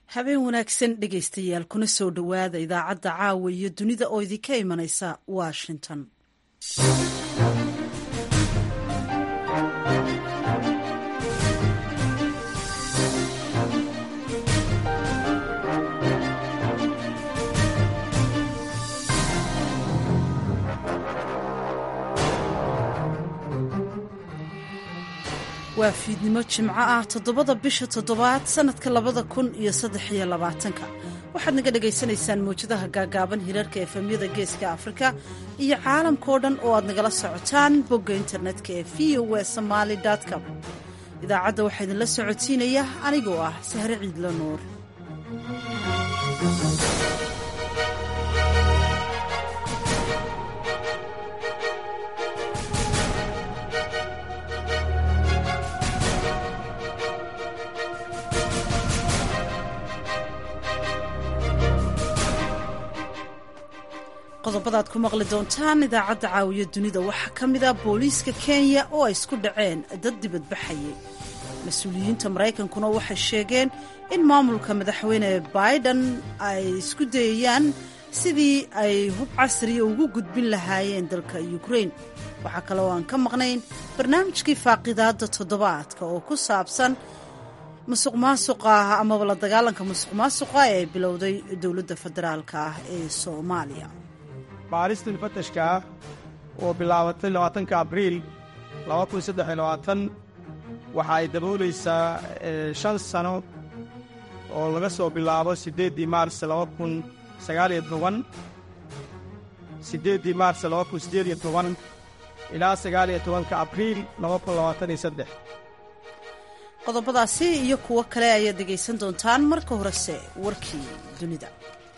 habeen wanaagsan dhegaystayaal kuna soo dhowaada idaacadda caawa iyo dunida oo idinka imanaysa washington waa fiidnimo jimco ah toddobada bisha toddobaad sannadka labada kun iyo saddex iyo labaatanka waxaad naga dhagaysanaysaan mawjadaha gaagaaban hirarka efemyada geeska afrika iyo caalamkao dhan oo aad nagala socotaan bogga internetka ee v o w somaali com idaacadda waxaa idinla socodsiinaya anigoo ah sahre ciidla nuur qodobadaad ku maqli doontaan idaacadda caawiya dunida waxaa ka mid ah booliiska kenya oo ay isku dhaceen dad dibadbaxayay mas-uuliyiinta maraykankuna waxay sheegeen in maamulka madaxweyne biden ay isku dayayaan sidii ay hub casriya ugu gudbin lahaayeen dalka ukrain waxaa kale oo aan ka maqnayn barnaamijkii faaqidaadda toddobaadka oo ku saabsan musuq maasuqa amaba la dagaalanka musuq maasuqa ee bilowday dowladda federaalka ah ee soomaaliya baaristan fatashka ah oo bilaabatay labaatanka abriil laba kun saddex iyo labaatan waxa ay daboolaysaa shan sano oo laga soo bilaabo siddeeddii maars laba kun sagaaliyo toban siddeeddii maars laba kun siddeed iyo toban ilaa sagaaliyo tobanka abriil laba kun labaatan iyo saddex qodobadaasi iyo kuwo kale ayaad dhegaysan doontaan marka horese warkii dunida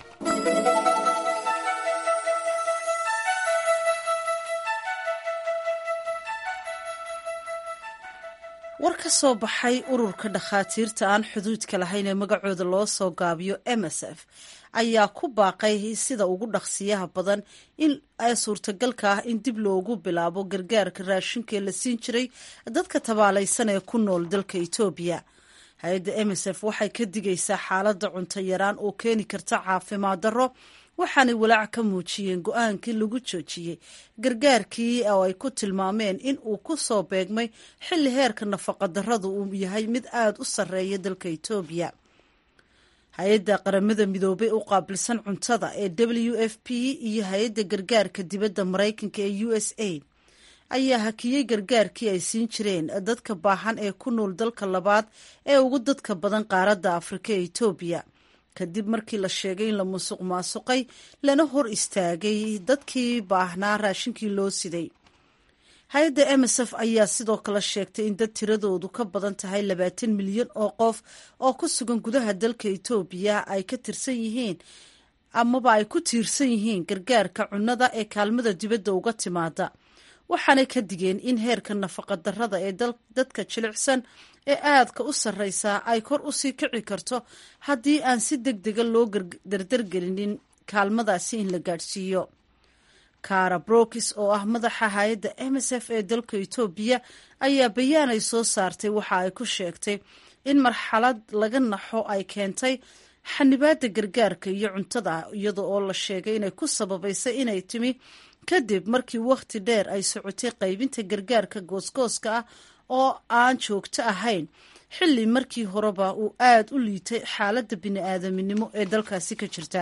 war ka soo baxay ururka dhakhaatiirta aan xuduudka lahayn ee magacooda loo soo gaabiyo msf ayaa ku baaqay sida ugu dhaqsiyaha badan in ay suurtagalka ah in dib loogu bilaabo gargaarka raashinkaee la siin jiray dadka tabaalaysan ee ku nool dalka etoobiya hay-adda msf waxay ka digaysaa xaaladda cunto yaraan oo keeni karta caafimaad darro waxaanay walaac ka muujiyeen go-aankii lagu joojiyey gargaarkii oo ay ku tilmaameen in uu ku soo beegmay xilli heerka nafaqadarradu uu yahay mid aada u sarreeya dalka etoobiya hay-adda qaramada midoobay u qaabilsan cuntada ee w f p iyo hay-adda gargaarka dibadda maraykanka ee u s a ayaa hakiyey gargaarkii ay siin jireen dadka baahan ee ku nool dalka labaad ee ugu dadka badan qaaradda afrika ee etoobiya kadib markii la sheegay in la musuq maasuqay lana hor istaagay dadkii baahnaa raashinkii loo siday hay-adda msf ayaa sidoo kale sheegtay in dad tiradoodu ka badan tahay labaatan milyan oo qof oo ku sugan gudaha dalka etoobiya ay ka tirsan yihiin amaba ay ku tiirsan yihiin gargaarka cunnada ee kaalmada dibadda uga timaada waxaanay ka digeen in heerka nafaqadarrada ee dadka jilicsan ee aadka u sarreysaa ay kor u sii kici karto haddii aan si deg dega loo dardargelinin kaalmadaasi in la gaadhsiiyo kara brokis oo ah madaxa hay-adda msf ee dalka etoobiya ayaa bayaan ay soo saartay waxa ay ku sheegtay in marxalad laga naxo ay keentay xanibaadda gargaarka iyo cuntada iyada oo la sheegay inay ku sababaysay inay timi kadib markii wakhti dheer ay socotay qaybinta gargaarka goosgooska ah oo aan joogto ahayn xilli markii horeba uu aada u liitay xaaladda bini-aadaminimo ee dalkaasi ka jirta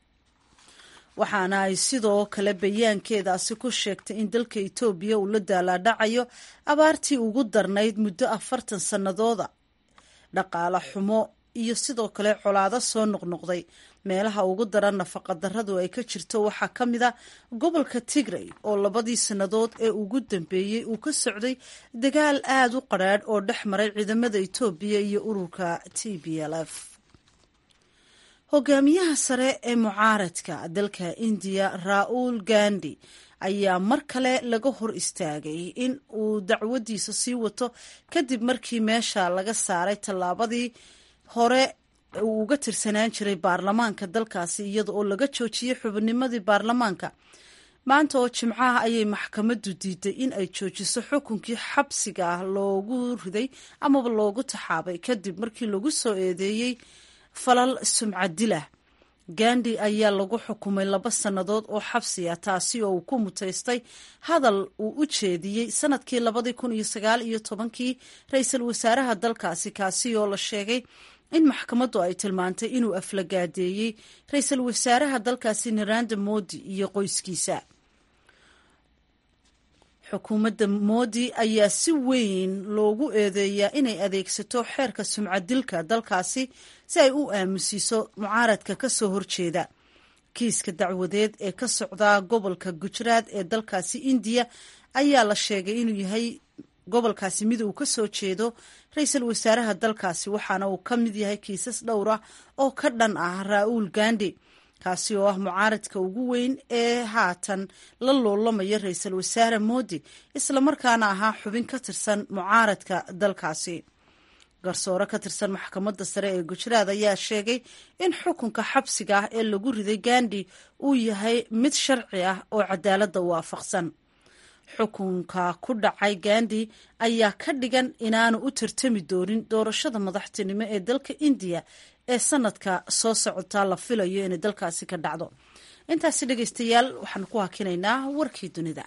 waxaana ay sidoo kale bayaankeedaasi ku sheegtay in dalka etoobiya uu la daalaadhacayo abaartii ugu darnayd muddo afartan sannadooda dhaqaale xumo iyo sidoo kale colaado soo noqnoqday meelaha ugu daran nafaqadarradu ay ka jirto waxaa ka mid a gobolka tigray oo labadii sannadood ee ugu dambeeyey uu ka socday dagaal aada u qadrhaadh oo dhex maray ciidamada etoobiya iyo ururka t b l f hogaamiyaha sare ee mucaaradka dalka indiya ra-uul gandi ayaa mar kale laga hor istaagay in uu dacwadiisa sii wato kadib markii meesha laga saaray tallaabadii hore uu uga tirsanaan jiray baarlamaanka dalkaasi iyada oo laga joojiyey xubinnimadii baarlamaanka maanta oo jimcaha ayay maxkamaddu diiday in ay joojiso xukunkii xabsiga ah loogu riday amaba loogu taxaabay kadib markii lagu soo eedeeyey falal sumcadilah gandi ayaa lagu xukumay laba sannadood oo xabsi ah taasi oo uu ku mutaystay hadal uu u jeediyey sanadkii labadii kun iyo sagaal iyo tobankii ra-iisul wasaaraha dalkaasi kaasi oo la sheegay in maxkamaddu ay tilmaantay inuu aflagaadeeyey ra-iisul wasaaraha dalkaasi naranda modi iyo qoyskiisa xukuumadda moodi ayaa si weyn loogu eedeeyaa inay adeegsato xeerka sumcadilka dalkaasi si ay u aamusiiso mucaaradka ka soo horjeeda kiiska dacwadeed ee ka socdaa gobolka gujaraad ee dalkaasi indiya ayaa la sheegay inuu yahay gobolkaasi mid uu ka soo jeedo ra-iisul wasaaraha dalkaasi waxaana uu ka mid yahay kiisas dhowr ah oo ka dhan ah ra-uul gandi kaasi oo ah mucaaradka ugu weyn ee haatan la loolamaya ra-iisul wasaare moodi islamarkaana ahaa xubin ka tirsan mucaaradka dalkaasi garsoore ka tirsan maxkamadda sare ee gujaraad ayaa sheegay in xukunka xabsiga ah ee lagu riday gandi uu yahay mid sharci ah oo cadaaladda waafaqsan xukunka ku dhacay gandi ayaa ka dhigan inaanu u tartami doonin doorashada madaxtinimo ee dalka indiya ee sanadka soo socotaa la filayo inay dalkaasi ka dhacdo intaasi dhegeystayaal waxaan ku hakinaynaa warkii dunida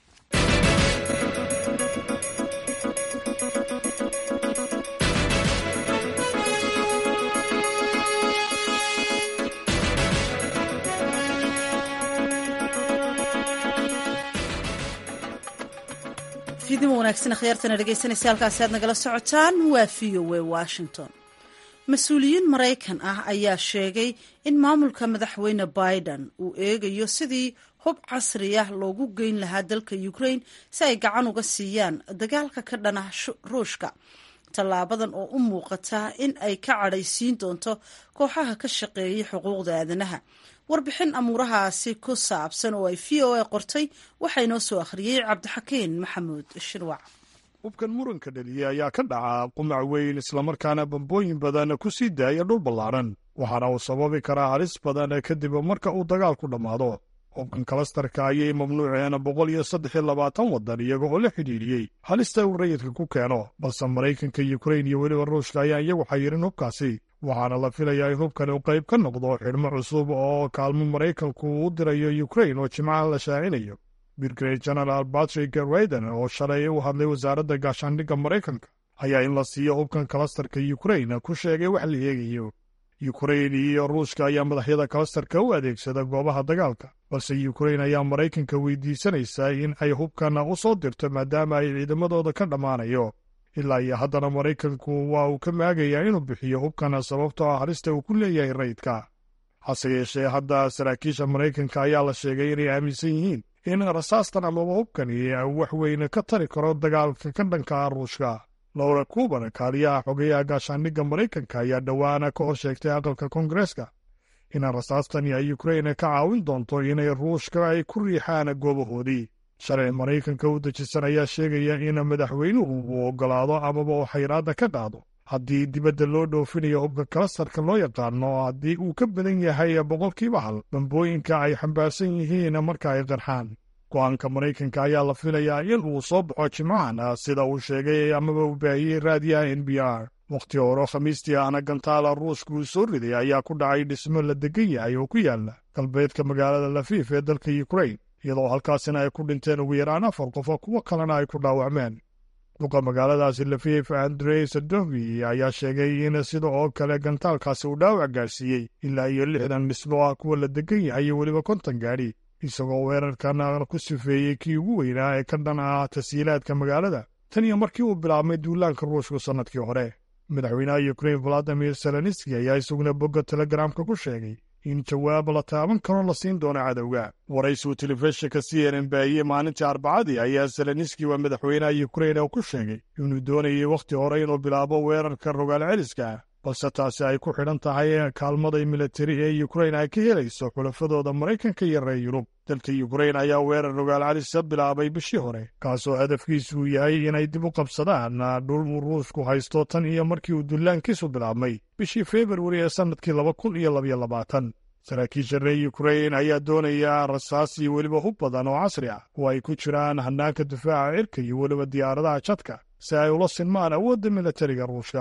fiidnimo wanaagsan akhyaartana dhegeysanaysa halkaasi aad nagala socotaan waa v o a washington mas-uuliyiin maraykan ah ayaa sheegay in maamulka madaxweyne biden uu eegayo sidii hub casri ah loogu geyn lahaa dalka ukraine si ay gacan uga siiyaan dagaalka ka dhana ruushka tallaabadan oo u muuqata in ay ka cadhaysiin doonto kooxaha ka shaqeeyay xuquuqda aadanaha warbixin amuurahaasi ku saabsan oo ay v o a qortay waxaa inoo soo akhriyey cabdixakiin maxamuud shirwac hubkan muranka dhaliyey ayaa ka dhaca qumac weyn islamarkaana bambooyin badan ku sii daaya dhul ballaaran waxaana uu sababi karaa halis badan kadib marka uu dagaalku dhammaado hubkan kalastarka ayay mamnuuceen boqol iyo saddex iyo labaatan waddan iyaga oo la xidhiidhiyey halista uu rayidka ku keeno balse maraykanka yukrain iyo weliba ruushka ayaa iyagu xayirin hubkaasi waxaana la filayaa in hubkan uu qayb ka noqdo xidhmo cusub oo kaalmo maraykanku u dirayo yukrain oo jimcaha la shaacinayo birgred genaraal batrick rayden oo shalay u hadlay wasaaradda gaashaandhigga maraykanka ayaa in la siiyo hubkan kalastarka yukrain ku sheegay wax la eegayo yukrain iyo ruushka ayaa madaxyada kalastarka u adeegsada goobaha dagaalka balse yukrain ayaa maraykanka weydiisanaysaa in ay hubkan u soo dirto maadaama ay ciidamadooda ka dhammaanayo ilaa iyo haddana maraykanku waa uu ka maagayaa inuu bixiyo hubkan sababtoo ah halista uu ku leeyahay rayidka hase yeeshee hadda saraakiisha maraykanka ayaa la sheegay inay aaminsan yihiin in rasaastan amaba hubkani wax weyn ka tari karo dagaalka ka dhanka ruushka lowra kuban kaaliyaha xogeyaha gaashaandhigga maraykanka ayaa dhowaana ka hor sheegtay aqalka koongareeska in rasaastani ay yukrain ka caawin doonto inay ruushka ay ku riixaan goobahoodii sharci maraykanka u dejisan ayaa sheegaya in madaxweynuhu uu oggolaado amaba uu xayraadda ka qaado haddii dibadda loo dhoofinayo hubka kalastarka loo yaqaano haddii uu ka badan yahay boqolkiiba hal bambooyinka ay xambaarsan yihiin marka ay qarxaan go-aanka maraykanka ayaa la filayaa in uu soo baxo jimcahan sida uu sheegay amaba uu baahiyey raadiyaha n b r wakhti horo khamiistii ahna gantaala ruushka uu soo riday ayaa ku dhacay dhismo la degan yahay oo ku yaala galbeedka magaalada lafiif ee dalka yukrain iyadoo halkaasina ay ku dhinteen ugu yaraan afar qof oo kuwo kalena ay ku dhaawacmeen duqa magaaladaasi lafiif andrey sadovi ayaa sheegay in sida oo kale gantaalkaasi uu dhaawac gaarsiiyey ilaa iyo lixdan dhismo ah kuwa la degan yahay iyo weliba konton gaadhi isagoo weerarkan ku sifeeyey kii ugu weynaa ee ka dhan ah tasiilaadka magaalada tan iyo markii uu bilaabmay duulaanka ruushku sannadkii hore madaxweynaha yukrain valadimir zelenski ayaa isaguna bogga telegramka ku sheegay in jawaab la taaban karo la siin doono cadowga waraysigu telefishinka c n n baahiyey maalintii arbacadii ayaa zelenski waa madaxweynaha yukrain oo ku sheegay inuu doonayay wakhti hore inuu bilaabo weerarka rogaal celiska balse taasi ay ku xidhan tahay kaalmada militari ee yukrain ay ka helayso xulafadooda maraykanka iyo reer yurub dalka yukrain ayaa weerar rogaal celisa bilaabay bishii hore kaasoo hadafkiisu yahay inay dib u qabsadaan dhul uu ruushku haysto tan iyo markii uu dullaankiisu bilaabmay bishii februari ee sannadkii laba kun iyo labyo labaatan saraakiisha reer yukrain ayaa doonaya rasaas iyo weliba hub badan oo casri ah oo ay ku jiraan hannaanka difaaca cirka iyo weliba diyaaradaha jadka si ay ula sinmaan awoodda militariga ruushka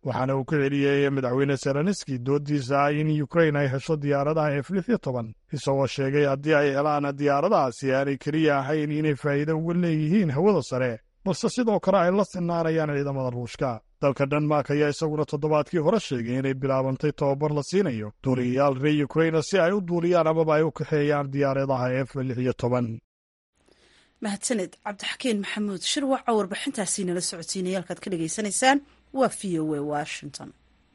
waxaana uu ku celiyey madaxweyne zelenski dooddiisa in ukrain ay hesho diyaaradaha f lix iyo toban isagoo sheegay haddii ay helaan diyaaradahaasi aanay keliya ahayn inay faa'iido uga leeyihiin hawada sare balse sidoo kale ay la sinaanayaan ciidamada ruushka dalka denmark ayaa isaguna toddobaadkii hore sheegay inay bilaabantay tobabar la siinayo duuliyayaal reer ukraina si ay u duuliyaan amaba ay u kaxeeyaan diyaaradaha f lix iyo toban mahadsaned cabdixakiin maxamuud shirwaca warbixintaasii nala socodsiinaya halkaad ka dhagaysanaysaan waa v o a washington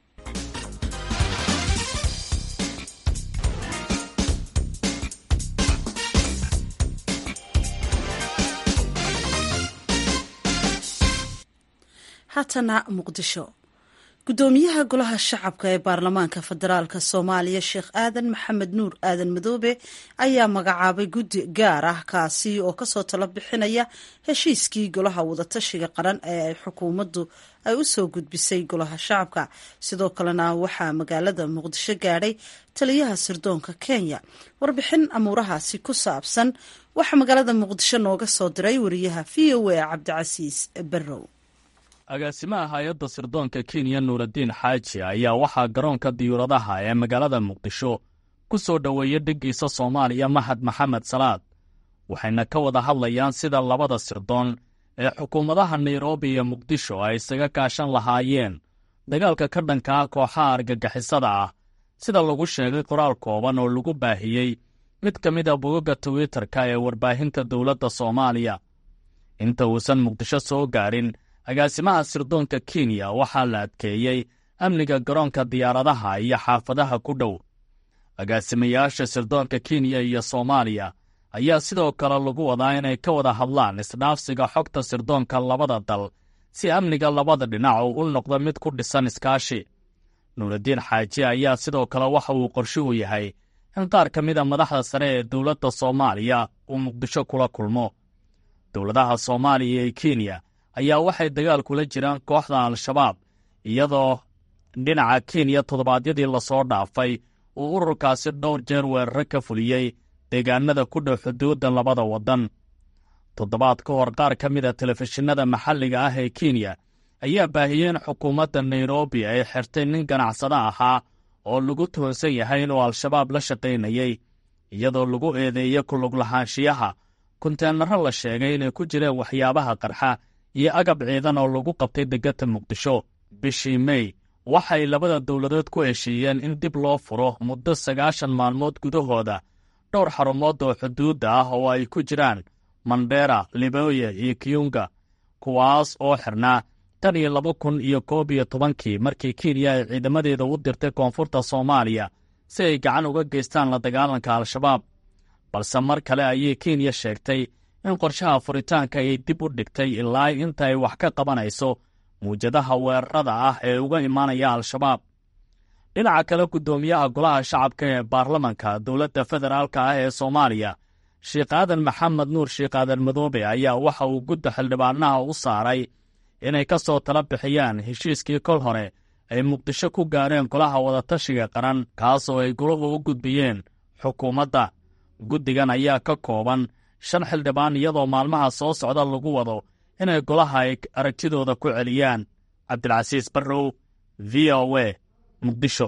haatana muqdisho guddoomiyaha golaha shacabka ee baarlamaanka federaalk soomaaliya sheekh aadan maxamed nuur aadan madoobe ayaa magacaabay guddi gaar ah kaasi oo kasoo talo bixinaya heshiiskii golaha wadatashiga qaran ee ay xukuumaddu ay u soo gudbisay golaha shacabka sidoo kalena waxaa magaalada muqdisho gaadhay taliyaha sirdoonka kenya warbixin amuurahaasi ku saabsan waxaa magaalada muqdisho nooga soo diray wariyaha v o a cabdicasiis barrow agaasimaha hay-adda sirdoonka kenya nuuraddiin xaaji ayaa waxaa garoonka diyuuradaha ee magaalada muqdisho ku soo dhoweeyey dheggiisa soomaaliya mahad maxamed salaad waxayna ka wada hadlayaan sida labada sirdoon ee xukuumadaha nairobi iyo muqdisho ay isaga kaashan lahaayeen dagaalka ka dhanka ah kooxaha argagixisada ah sida lagu sheegay qoraal kooban oo lagu baahiyey mid ka mid a bogagga twitter-ka ee warbaahinta dowladda soomaaliya inta uusan muqdisho soo gaadhin agaasimaha sirdoonka kenya waxaa la adkeeyey amniga garoonka diyaaradaha iyo xaafadaha ku dhow agaasimayaasha sirdoonka kenya iyo soomaaliya ayaa sidoo kale lagu wadaa inay ka wada hadlaan isdhaafsiga xogta sirdoonka labada dal si amniga labada dhinac uu u noqdo mid ku dhisan iskaashi nuuraddiin xaaji ayaa sidoo kale waxa uu qorshuhu yahay in qaar ka mida madaxda sare ee dowladda soomaaliya uu muqdisho kula kulmo dowladaha soomaaliya iyo kenya ayaa waxay dagaal kula jiraan kooxda al-shabaab iyadoo dhinaca kenya toddobaadyadii lasoo dhaafay uu ururkaasi dhowr jeer weeraro ka fuliyey deegaanada ku dhow xuduudda labada waddan toddobaad ka hor qaar ka mid a telefishinada maxalliga ah ee kenya ayaa baahiyeen xukuumadda nairobi ay xirtay nin ganacsado ahaa oo lagu tuhunsan yahay inuu al-shabaab la shaqaynayey iyadoo lagu eedeeyey kulug lahaanshiyaha kunteenaro la sheegay inay ku jireen waxyaabaha qarxa iyo agab ciidan oo lagu qabtay degata muqdisho bishii mey waxay labada dowladood ku heshiiyeen in dib loo furo muddo sagaashan maalmood gudahooda dhowr xarumood oo xuduudda ah oo ay ku jiraan mandheera liboya iyo kiyunga kuwaas oo xirnaa tan iyo laba kun iyo koob iyo tobankii markii kenya ay ciidamadeeda u dirtay koonfurta soomaaliya si ay gacan uga geystaan la dagaalanka al-shabaab balse mar kale ayay kenya sheegtay in qorshaha furitaanka ay dib u dhigtay ilaa inta ay wax ka qabanayso muwjadaha weerarada ah ee uga imaanaya al-shabaab dhinaca kale guddoomiyaha golaha shacabka ee baarlamanka dowladda federaalka ah ee soomaaliya sheekh aadan maxamed nuur sheekh aadan madoobe ayaa waxa uu gudda xildhibaanaha u saaray inay ka soo tala bixiyaan heshiiskii kol hore ay muqdisho ku gaareen golaha wadatashiga qaran kaasoo ay golahu u gudbiyeen xukuumadda guddigan ayaa ka kooban shan xildhibaan iyadoo maalmaha soo socda lagu wado inay golaha ay aragtidooda ku celiyaan cabdilcasiis barrow v o a muqdisho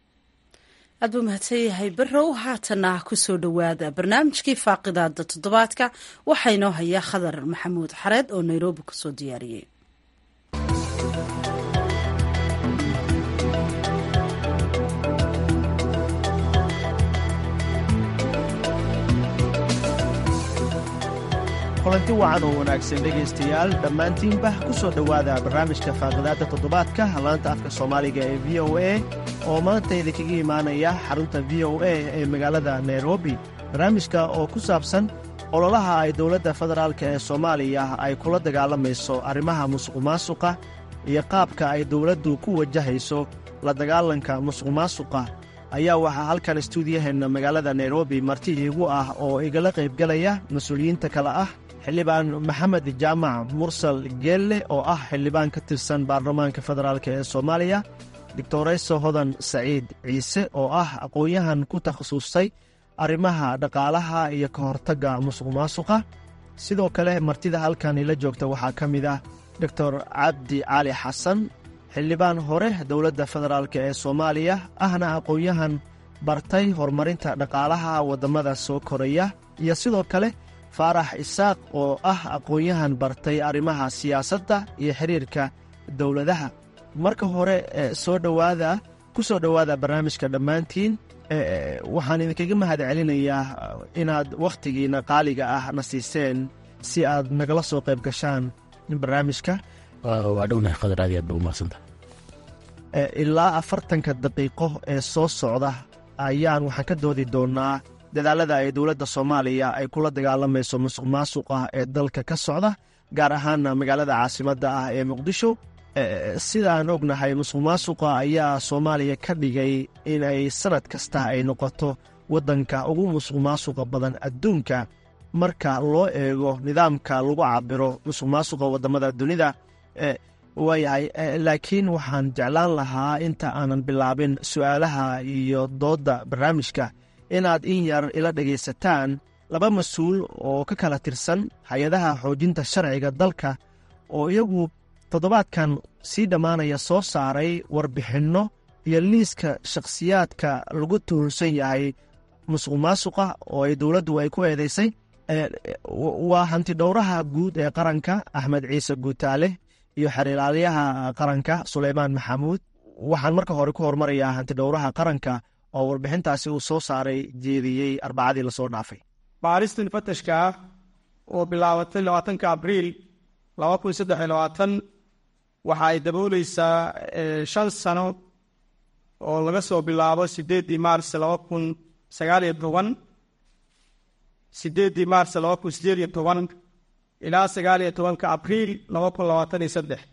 aad buu mahadsan yahay barrow haatana ku soo dhowaada barnaamijkii faaqidaada toddobaadka waxaa inoo hayaa khadar maxamuud xareed oo nairobi kusoo diyaariyey kulanti wacan oo wanaagsan dhegaystayaal dhammaantiinba ku soo dhowaada barnaamijka faaqidaadda toddobaadka laanta afka soomaaliga ee v o a oo maanta idinkaga imaanaya xarunta v o a ee magaalada nairobi barnaamijka oo ku saabsan ololaha ay dowladda federaalk ee soomaaliya ay kula dagaalamayso arrimaha musuqmaasuqa iyo qaabka ay dowladdu ku wajahayso la dagaalanka musuqmaasuqa ayaa waxaa halkan istuudiyaheenna magaalada nairobi marti iigu ah oo igala qaybgalaya mas-uuliyiinta kale ah xildhibaan maxamed jaamac mursal geelle oo ah xildhibaan ka tirsan baarlamaanka federaalk ee soomaaliya doctorayso hodan saciid ciise oo ah aqoon-yahan ku takhasustay arrimaha dhaqaalaha iyo ka hortagga musuqmaasuqa sidoo kale martida halkan ila joogta waxaa ka mid ah doctor cabdi cali xasan xildhibaan hore dowladda federaalk ee soomaaliya ahna aqoon-yahan bartay horumarinta dhaqaalaha waddamada soo koraya iyo sidoo kale faarax isaaq oo ah aqoon-yahan bartay arrimaha siyaasadda iyo xidhiirka dowladaha marka hore soo dhowaada ku soo dhowaada barnaamijka dhammaantiin waxaan idinkaga mahad celinayaa inaad wakhtigiinna qaaliga ah na siiseen si aad nagala soo qayb gashaan barnaamijka waa dhownahay khadar aad aad ba umahadsanta ilaa afartanka daqiiqo ee soo socda ayaan waxaan ka doodi doonnaa dadaalada ay dowladda soomaaliya ay kula dagaalamayso musuq maasuqa ee dalka ka socda gaar ahaana magaalada caasimadda ah ee muqdisho sidaan ognahay musuq maasuqa ayaa soomaaliya ka dhigay in ay sannad kasta ay noqoto waddanka ugu musuq maasuqa badan adduunka marka loo eego nidaamka lagu cabiro musuq maasuqa waddamada dunida waayahay laakiin waxaan jeclaan lahaa inta aanan bilaabin su'aalaha iyo doodda barnaamijka inaad in yar ila dhegaysataan laba mas-uul oo ka kala tirsan hay-adaha xoojinta sharciga dalka oo iyagu toddobaadkan sii dhammaanaya soo saaray warbixinno iyo liiska shakhsiyaadka lagu tuhunsan yahay musuq maasuqa oo ay dowladdu ay ku eedaysay waa hantidhowraha guud ee qaranka axmed ciise guutaale iyo xiriiraalyaha qaranka suleymaan maxamuud waxaan marka hore ku hormarayaa hantidhowraha qaranka oo warbixintaasi uu soo saaray jeediyey arbacadii lasoo dhaafay baaristan fatashka ah oo bilaabatay labaatanka abriil laba kun saddex iyo labaatan waxa ay dabooleysaa shan sano oo laga soo bilaabo sideeddii maars laba kun sagaal iyo toban sideeddii maars laba kun sideed iyo toban ilaa sagaal iyo tobanka abriil laba kun labaatan iyo saddex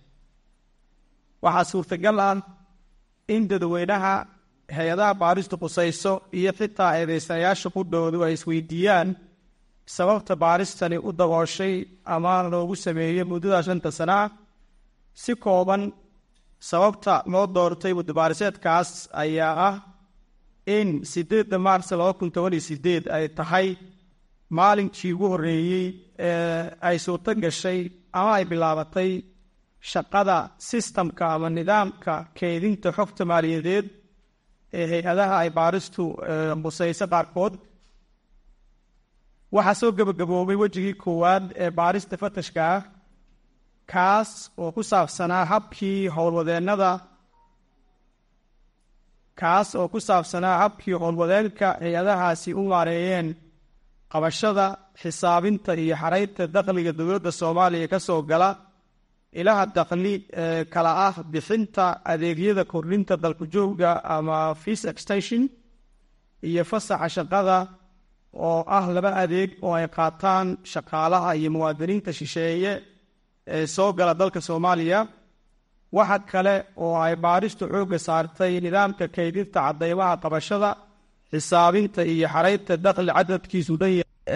waxaa suurtagal ah in dadweynaha hay-adaha baaristu qusayso iyo xitaa eedeystayaasha qudhoodu ay isweydiiyaan sababta baaristani u dabooshay ama loogu sameeyey muddada shanta sana ah si kooban sababta loo doortay muddabaariseedkaas ayaa ah in sideedda maars laba kun toban iyo sideed ay tahay maalinkii ugu horreeyey ee ay suurto gashay ama ay bilaabatay shaqada sistamka ama nidaamka keydinta xogta maaliyadeed ee hay-adaha ay baaristu qusayso qaarkood waxaa soo gebagaboobay wejigii koowaad ee baarista fatashka ah kaas oo ku saabsanaa habkii howlwadeennada kaas oo ku saabsanaa habkii howlwadeenka hay-adahaasi u maareeyeen qabashada xisaabinta iyo xaraynta dakhliga dowladda soomaaliya ka soo gala ilaha dakhli ee kala ah bixinta adeegyada kordhinta dalku-joogga ama feas extension iyo fasaxa shaqada oo ah laba adeeg oo ay qaataan shaqaalaha iyo muwaadiniinta shisheeye ee soo gala dalka soomaaliya waxa kale oo ay baaristu xoogga saartay nidaamka kaydinta cadeymaha qabashada xisaabinta iyo xaraynta dakhli cadadkiisu dhan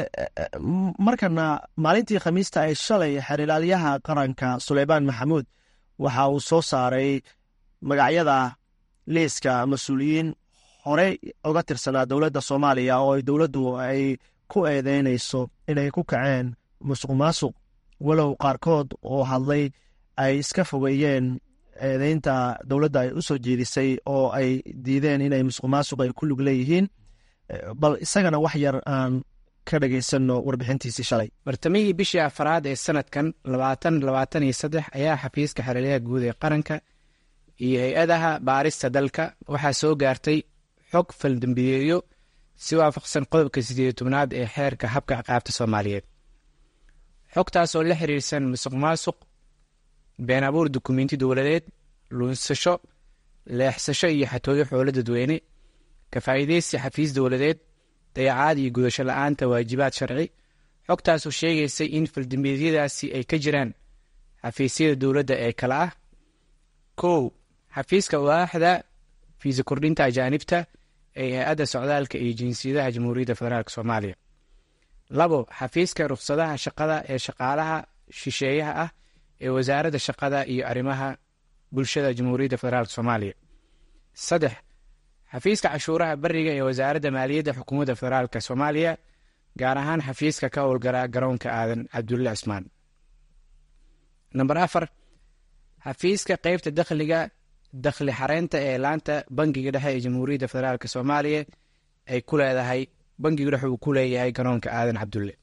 markana maalintii khamiista ay shalay xerilaalyaha qaranka suleymaan maxamuud waxa uu soo saaray magacyada liiska mas-uuliyiin horey uga tirsanaa dowladda soomaaliya oo ay dowladdu ay ku eedeynayso inay ku kaceen musuq maasuq walow qaarkood oo hadlay ay iska fogeeyeen eedeynta dowladda ay u soo jeedisay oo ay diideen inay musuq maasuq ay ku lug leeyihiin bal isagana wax yar aan ka dhagaysano warbixintiisii shalay bartamihii bishii afaraad ee sanadkan labaatan labaatan iyo saddex ayaa xafiiska xeralyaha guud ee qaranka iyo hay-adaha baarista dalka waxaa soo gaartay xog faldambiyeeyo si waafaqsan qodobka sideed tobnaad ee xeerka habka ciqaabta soomaaliyeed xogtaas oo la xiriirsan musuq maasuq been abuur dukumenti dowladeed luunsasho leexsasho iyo xatooyo xoolo dadweyne kafaa'iideysi xafiis dowladeed dayacaad iyo gudasho la-aanta waajibaad sharci xogtaasoo sheegaysay in faldambiyeedyadaasi ay ka jiraan xafiisyada dowladda ee kale ah kow xafiiska waaxda fiisa kordhinta ajaanibta ee hay-adda socdaalka iyo jinsiyadaha jamhuuriyadda federaalk soomaaliya labo xafiiska rukhsadaha shaqada ee shaqaalaha shisheeyaha ah ee wasaaradda shaqada iyo arrimaha bulshada jamhuuriyadda federaalk soomaaliya saddex xafiiska cashuuraha beriga ee wasaaradda maaliyadda xukuumadda federaalk soomaaliya gaar ahaan xafiiska ka howlgala garoonka aadan cabdulle cismaan namber afar xafiiska qeybta dakhliga dakhli xareynta ee laanta bangiga dhexe ee jamhuuriyadda federaalk soomaaliya ay ku leedahay bangiga dhexe uu ku leeyahay garoonka aadan cabdulle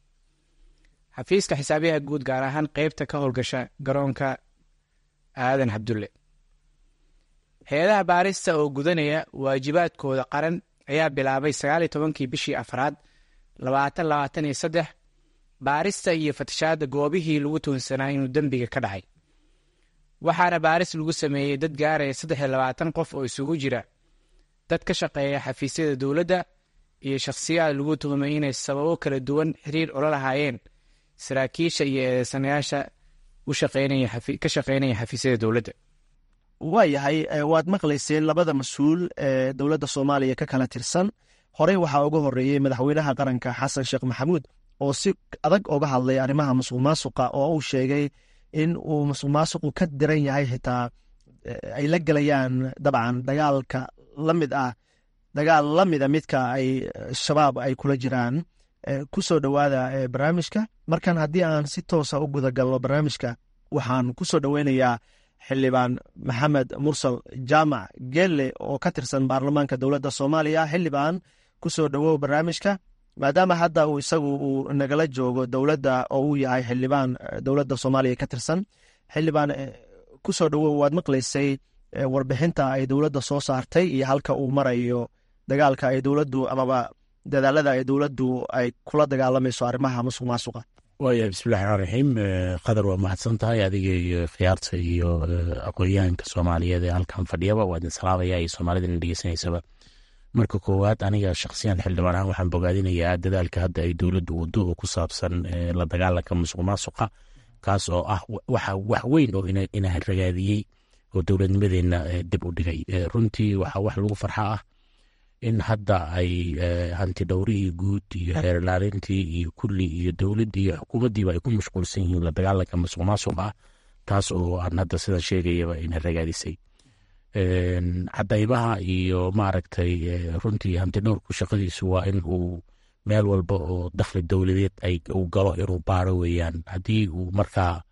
xafiiska xisaabiyaha guud gaar ahaan qeybta ka howlgasha garoonka aadan cabdulle hay-adaha baarista oo gudanaya waajibaadkooda qaran ayaa bilaabay sagaal iyo tobankii bishii afraad labaatan labaatan iyo saddex baarista iyo fatashaadda goobihii lagu tuunsanaa inuu dembiga ka dhacay waxaana baaris lagu sameeyey dad gaaraya saddex iyo labaatan qof oo isugu jira dad ka shaqeeya xafiisyada dowladda iyo shakhsiyaad lagu tuhumay inay sababo kala duwan xiriir ula lahaayeen saraakiisha iyo eedeysanayaasha ka shaqeynaya xafiisyada dowladda waayahay waad maqlayseen labada mas-uul ee dowladda soomaaliya ka kala tirsan horey waxaa uga horeeyey madaxweynaha qaranka xasan sheekh maxamuud oo si adag oga hadlay arrimaha masuq maasuqa oo uu sheegay in uu masuq maasuqu ka diran yahay xitaa ay la gelayaan dabcan dagaalka la mid ah dagaal la mida midka ay shabaab ay kula jiraan ku soo dhowaada barnaamijka markan haddii aan si toosa u gudagalno barnaamijka waxaan ku soo dhoweynayaa xildhibaan maxamed mursal jaamac gelle oo ka tirsan baarlamaanka dowladda soomaaliya xildhibaan ku soo dhowow barnaamijka maadaama hadda uu isagu uu nagala joogo dowladda oo uu yahay xildhibaan dowladda soomaaliya ka tirsan xildhibaan ku soo dhowow waad maqlaysay warbixinta ay dowladda soo saartay iyo halka uu marayo dagaalka ay dowladdu amaba dadaalada ay dowladdu ay kula dagaalamayso arrimaha masuq maasuqa waaya bismillahi raxmaan raxiim qadar waa mahadsan tahay adiga iyo khiyaarta iyo aqoonyahanka soomaaliyeed ee halkan fadhiyaba waa idin salaamaya iyo soomaalida ina dhegeysanaysaba marka koowaad aniga shakhsiyan xildhibaan ahaan waxaan bogaadinayaa dadaalka hadda ay dowladdu wado oo ku saabsan la dagaalanka musuq maasuqa kaas oo ah waxa wax weyn oo ina ragaadiyey oo dowladnimadeenna dib u dhigay runtii waxaa wax lagu farxa ah in hadda ay hanti dhowrihii guud iyo xeerlaalintii iyo kulli iyo dowladdii iyo xukuumaddiiba ay ku mashquulsan yihiin la dagaalanka masuq maasuq ah taas oo aan hadda sidan sheegayaba ina ragaadisay cadaymaha iyo maaragtay runtii hanti dhowrku shaqadiisu waa in uu meel walba oo dakhli dowladeed ay uu galo inuu baaro weeyaan haddii uu markaa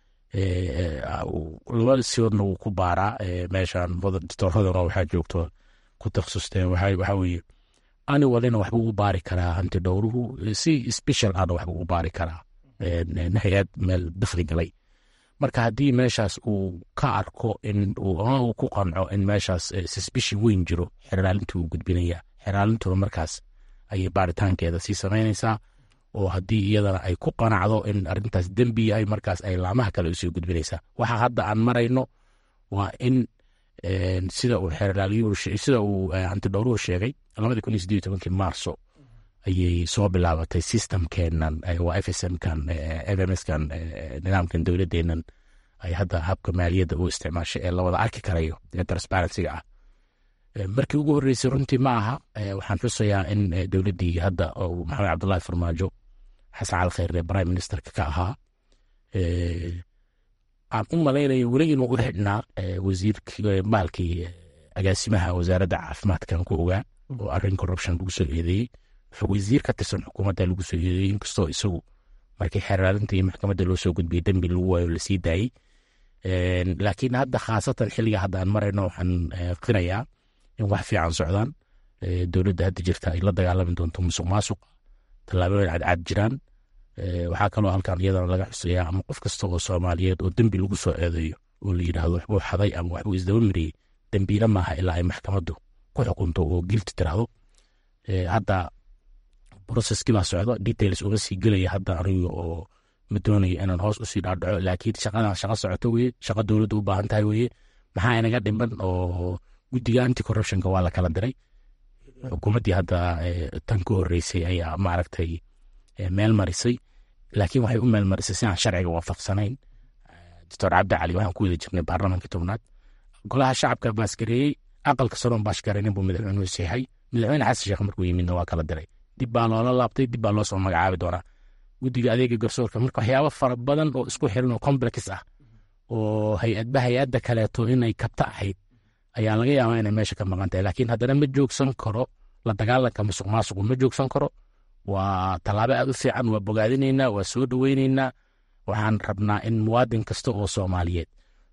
laba siodna wuu ku baaraa meeshan dictooradana waxaa joogto ku takhasusteen waxaa weeye ani walina waxbuu u baari karaa hanti dhowruhu si special ana waxbuu u baari karaa hay-ad meel dakhli galay marka haddii meeshaas uu ka arko in uu ku qanco in meeshaas suspicion weyn jiro xeraalintu uu gudbinaya xeraalintuna markaas ayay baaritaankeeda sii samaynaysaa oo haddii iyadana ay ku qanacdo in arintaas dembi yahay markaas ay laamaha kale usii gudbinaysaa waxa hadda aan marayno waa in sida uu xeerlaaliyusida uu hantidhowruhu sheegay labadii kun iyo sideed tobankii maarso ayay soo bilaabatay systemkeenan waa f s m kan f m s kan nidaamkan dowladeenan ay hadda habka maaliyadda u isticmaashay ee lawada arki karayo ee transparencyga ah markii ugu horreysay runtii ma aha waxaan xusayaa in dowladdii hadda maxamed cabdullahi farmaajo xasan cali kheyre prime ministerka ka ahaa aan u malaynayo weli inuu u xidhnaa wasiirkii maalkii agaasimaha wasaaradda caafimaadkan ku ogaa oo arrin corruption lagu soo eedeeyey wasiir ka tirsan xukuumadda lagu soo eedeeyey inkastoo isagu markii xeeraalinta iyo maxkamadda loo soo gudbiyey dembi lagu waayo lasii daayey laakiin hadda khaasatan xilliga hadda aan marayno waxaan qirayaa in wax fiican socdaan dowladda hadda jirta ay la dagaalami doonto musuq maasuq tallaabooyin cadcad jiraan waxaa kaloo halkan iyadana laga xusayaa ama qof kasta oo soomaaliyeed oo dembi lagu soo eedeeyo oo la yidhaahdo waxbuu xaday ama waxbuu isdaba mariyey dembiila maaha ilaa ay maxkamaddu ku xukunto oo gilti tiraahdo hadda processkii baa socdo details uga sii gelaya hadda aniga oo ma doonayo inaan hoos usii dhaadhaco laakiin shaqadan shaqa socoto weye shaqa dowladda u baahan tahay weye maxaa inaga dhiman oo guddiga anti corruptionka waa la kala diray xukuumaddii hadda tan ku horreysay ayaa maaragtay meel marisay laakiin waxay u meel marisay si aan sharciga waafaqsanayn doctor cabdi cali waxaan ku wada jirnay baarlamaanka tobnaad golaha shacabka baasgareeyey aqalka saroon baashgareynin buu madaxweynuhu seexay madaxweyne xasan sheekh markuu yimidna waa kala diray dib baa loola laabtay dib baa loo soo magacaabi doonaa guddiga adeega garsoorka marka waxyaabo fara badan oo isku xiran oo complex ah oo hay-adba hay-adda kaleeto inay kabta ahayd ayaa laga yaabaa inay meesha ka maqan tahay laakiin haddana ma joogsan karo la dagaalanka musuq maasuqu ma joogsan karo waa tallaabo aad u fiican waa bogaadinaynaa waa soo dhoweynaynaa waxaan rabnaa in muwaadin kasta oo soomaaliyeed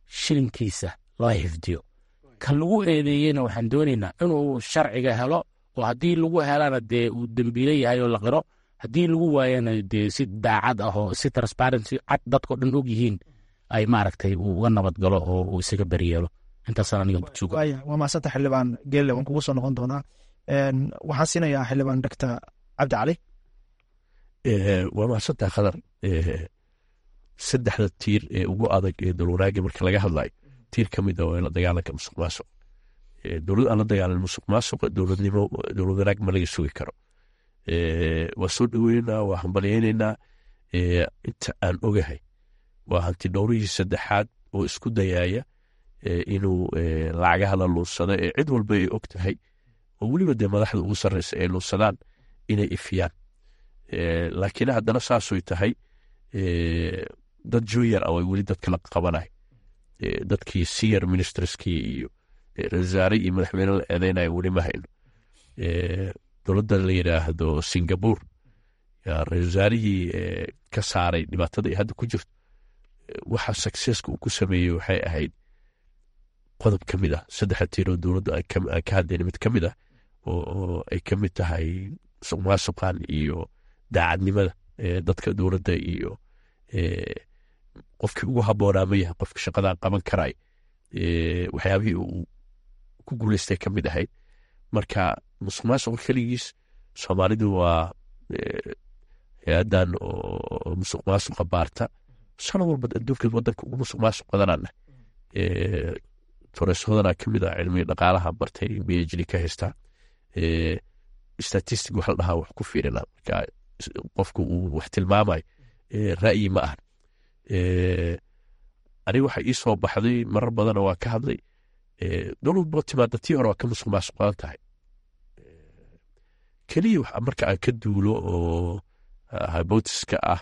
shilinkiisa loo xifdiyo kan lagu eedeeyeyna waxaan doonaynaa inuu sharciga helo oo haddii lagu helana dee uu dembiile yahay oo la qiro haddii lagu waayana dee si daacad ah oo si transparency cad dadkao dhan og yihiin ay maaragtay uu uga nabad galo oo uu isaga beryeelo intaasaan aniga suga waaya waa maasanta xildhibaan geelle waan kugu soo noqon doonaa waxaan siinayaa xildhibaan doctor cabdi cali waa mahadsantaa khadar saddexda tiir ee ugu adag ee dowlwanaaga marka laga hadlayo tiir ka mid a waa la dagaalanka musuq maasuq dowlad aan la dagaalan musuq maasuqa dowladnimo dowlad wanaag ma laga sugi karo waa soo dhoweynaynaa waa hambalyaynaynaa inta aan ogahay waa hanti dhowrihii saddexaad oo isku dayaaya inuu lacagaha la luunsado ee cid walba ay og tahay oo weliba dee madaxda ugu sarreysa ay luunsadaan inay ifiyaan laakiin haddana saasoy tahay dad junior ah way weli dadka la qabanay dadkii senior ministerskii iyo rasaare iyo madaxweyne la eedeynaya weli ma hayno dowladda la yidhaahdo singapore ra-isul wasaarihii ka saaray dhibaatada ay hadda ku jirto waxa successka uu ku sameeyey waxay ahayd qodob ka mid ah saddexa tiiroo dowladda aan ka hadlayna mid ka mid ah oo ay ka mid tahay musuq maasuqan iyo daacadnimada dadka dowladda iyo qofkii ugu habboonaa ma yahay qofka shaqadan qaban karay waxyaabihii uu ku guuleystay ka mid ahayd marka musuq maasuqa keligiis soomaalidu waa hay-adan oo musuq maasuqa baarta sano walba adduunka wadanka ugu musuq maasuq badanana toreeshodana ka mid ah cilmiga dhaqaalaha bartay phd ka haystaa statistic wax la dhahaa wax ku fiirina marka qofku uu wax tilmaamayo ra'yi ma ahan aniga waxa ii soo baxday marar badana waa ka hadlay dowlad boo timaada tii hore waa ka musuq maasuq badan tahay keliya marka aan ka duulo oo hybotiska ah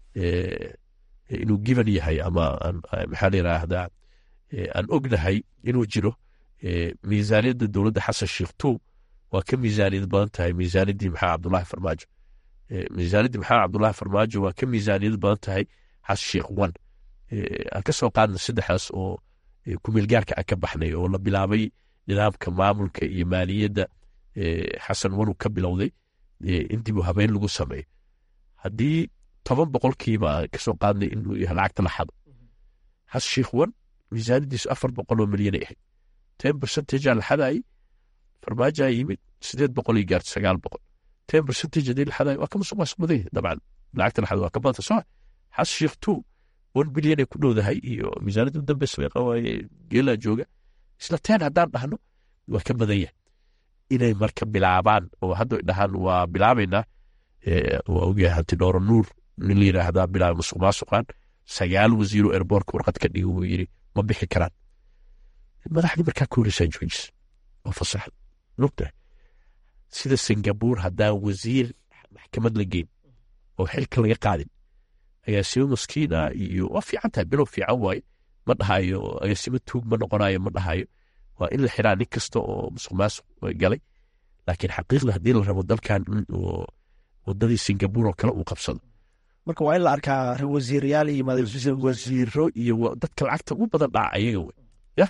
inuu given yahay ama maxaa la yiraahdaa aan ognahay inuu jiro miisaaniyadda dowladda xasan sheekh tuub waa ka miisaaniyad badan tahay miisaaniyaddii maxamed cabdulahi farmaajo miisaaniyaddii maxamed cabdulahi farmaajo waa ka miisaaniyad badan tahay xasan sheekh one aan ka soo qaadna saddexdaas oo kumeelgaarka aan ka baxnay oo la bilaabay nidaamka maamulka iyo maaliyadda xasan wanuu ka bilowday in dib u habeyn lagu sameeyo haddii toban boqolkiiba aan kasoo qaadnay inuu yahay lacagta la xado xasan sheekh one miisaaniyaddiisu afar boqol oo milyan ay ahayd ten percentage la xadaayay farmaajaa yimid sideed boqol iyo gaarta sagaal boqol ten percentage hadii la xadaay waa ka musuq maasuq badan yahay dabcan lacagta la xado waa ka badanta soo xas sheekh two one bilyan ay ku dhowdahay iyo miisaaniyadda dambe sabeeqa waaye geelaa jooga isla ten haddaan dhahno waa ka badan yahay inay marka bilaabaan oo hadda dhahaan waa bilaabaynaa waa ogyahay hanti dhooro nuur nin la yiraahdaa bilaaba musuq maasuqan sagaal wasiiro erboorka warqad ka dhigi wuu yiri ma bixi karaan madaxdii markaa ka horeysaa joojis oo fasaxda nugtahay sida singapore haddaan wasiir maxkamad la geyn oo xilka laga qaadin agaasimo maskiina iyo waa fiican tahay bilow fiican waaye ma dhahayo agaasimo tuug ma noqonayo ma dhahayo waa in la xiraa nin kasta oo musuq maasuq galay laakiin xaqiiqda haddii la rabo dalkan in wadadii singapore oo kale uu qabsado marka waa in la arkaa wasiirayaal iyo wasiiro iyo dadka lacagta ugu badan dhaca ayaga wey ya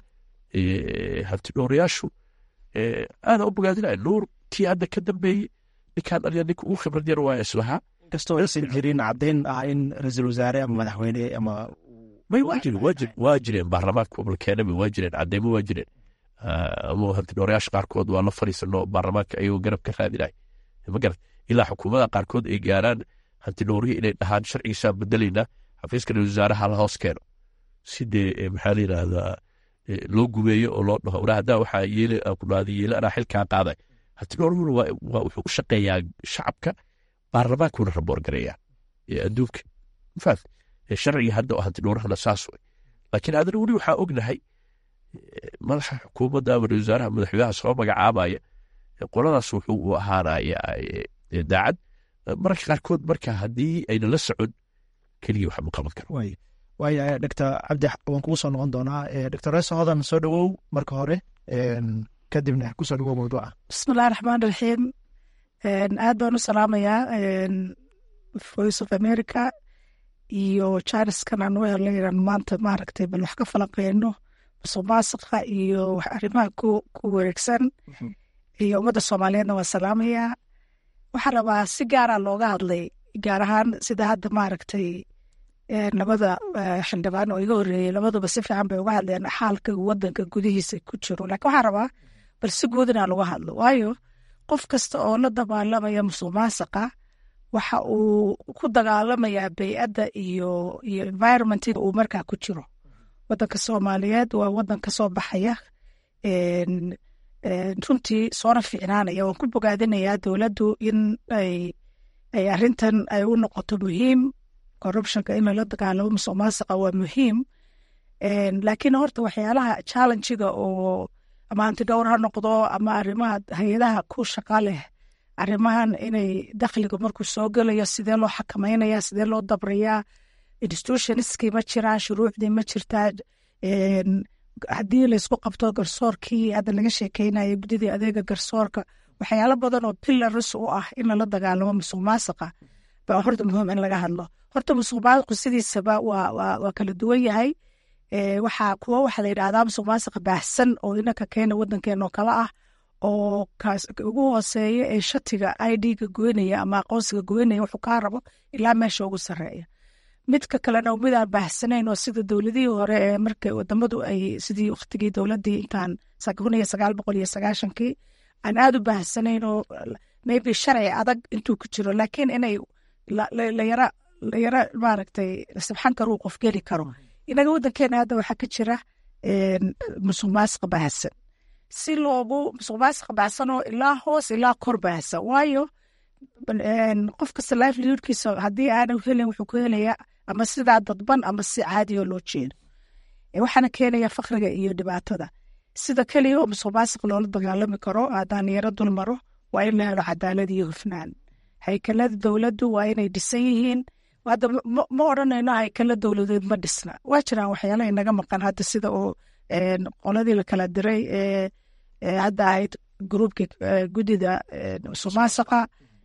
hanti dhowrayaashu aada u bogaadinaya nuur kii hadda ka dambeeyey ninkaan dhaliya ninka ugu khibrad yar waa islahaa kastoo aysan jirin caddayn ah in ra-iisul wasaare ama madaxweyne ama may waa jiren waa jiren waa jireen baarlamaanka oblakeena waa jireen cadeymo waa jireen ama hanti dhowrayaasha qaarkood waa la fariisano baarlamaanka ayagoo garab ka raadinaya ma garat ilaa xukuumada qaarkood ay gaaraan hanti dhowrihii inay dhahaan sharcigiisaan bedelaynaa xafiiska ra-isul wasaaraha la hoos keeno si dee maxaa la yidhaahdaa loo gumeeyo oo loo dhaho wara haddaa waxaa yeele ku dhahday yeele anaa xilkaa qaaday hanti dhowrihuna waa wuxuu u shaqeeyaa shacabka baarlamaankuna raboor gareeyaa adduunka mafaat sharciga hadda oo hanti dhowrahana saas way laakiin adana weli waxaa ognahay madaxa xukuumadda ama ra-isul wasaaraha madaxweynaha soo magacaabaya qoladaas wuxuu u ahaanaya daacad mararka qaarkood marka haddii ayna la socon keliya wax ma qaban karo waaya doctor cabdi waan kugu soo noqon doonaa doctor reeso hodan soo dhowow marka hore kadibna kusoo dhowow mawduuca bismillahi raxmaan raxiim aad baan u salaamayaa voice of america iyo jaaniskan aan u helay inaan maanta maaragtay bal wax ka falanqeyno musuq maasuqa iyo arrimaha ku ku wareegsan iyo ummadda soomaaliyeedna waa salaamayaa waxaa rabaa si gaara looga hadlay gaar ahaan sida hadda maaragtay labada xildhibaan oo iga horeeyey labaduba si fiican bay uga hadleen xaalka wadanka gudihiisa ku jiro laakiin waxaa rabaa bal si guud inaan uga hadlo waayo qof kasta oo la dagaalamaya musuq maasuqa waxa uu ku dagaalamayaa bey'adda iyo iyo environmentiga uu markaa ku jiro wadanka soomaaliyeed waa wadan ka soo baxaya runtii soona fiicnaanaya waan ku bogaadinayaa dowladdu in ay ay arrintan ay u noqoto muhiim corruptionka in lala dagaalamo musuq maasuqa waa muhiim laakiin horta waxyaalaha challengiga oo ama antidhowr ha noqdo ama arrimaha hay-adaha ku shaqa leh arrimahan inay dakhliga markuu soo gelayo sidee loo xakameynaya sidee loo dabrayaa institutionskii ma jiraan shuruucdii ma jirtaa haddii laysku qabto garsoorkii hadda laga sheekeynaya guddidii adeega garsoorka waxyaalo badan oo pilaris u ah in lala dagaalamo musuq maasuqa baa horta muhiim in laga hadlo horta musuq maasuqu sidiisaba waa waa kala duwan yahay waxaa kuwa waxaa la yidhahdaa musuq maasuqa baahsan oo inanka keena wadankeena oo kale ah oo kaas ugu hooseeya ee shatiga i d-ga goynaya ama aqoonsiga goynaya wuxuu kaa rabo ilaa meesha ugu sarreeya midka kalena midaan baahsanayn oo sida dowladihii hore ee marka wadamadu ay sidii waktigii dowladii intaan kun iyo sagaal boqol iyo sagaashankii aan aada u baahsanayn oo maybe sharci adag intuu ku jiro laakiin inay layara layara maaragtay sibxan karuu qof geli karo inaga wadankeena hadda waxaa ka jira musuq maasuqa baahsan si loogu musuq maasuqa baahsan oo ilaa hoos ilaa kor baahsan waayo qof kasta livelihoodkiisa haddii aana helin wuxuu ku helayaa ama sidaa dadban ama si caadiyo loo jeedo waxaana keenaya fakriga iyo dhibaatada sida keliya oo musuq maasuq loola dagaalami karo haddaan yaro dul maro waa in la helo cadaalad iyo hufnaan haykalada dowladdu waa inay dhisan yihiin hadda ma odhanayno haykala dowladeed ma dhisna waa jiraan waxyaala inaga maqan hadda sida oo qoladii la kala diray ee hadda ahayd gruubka guddida musuq maasuqa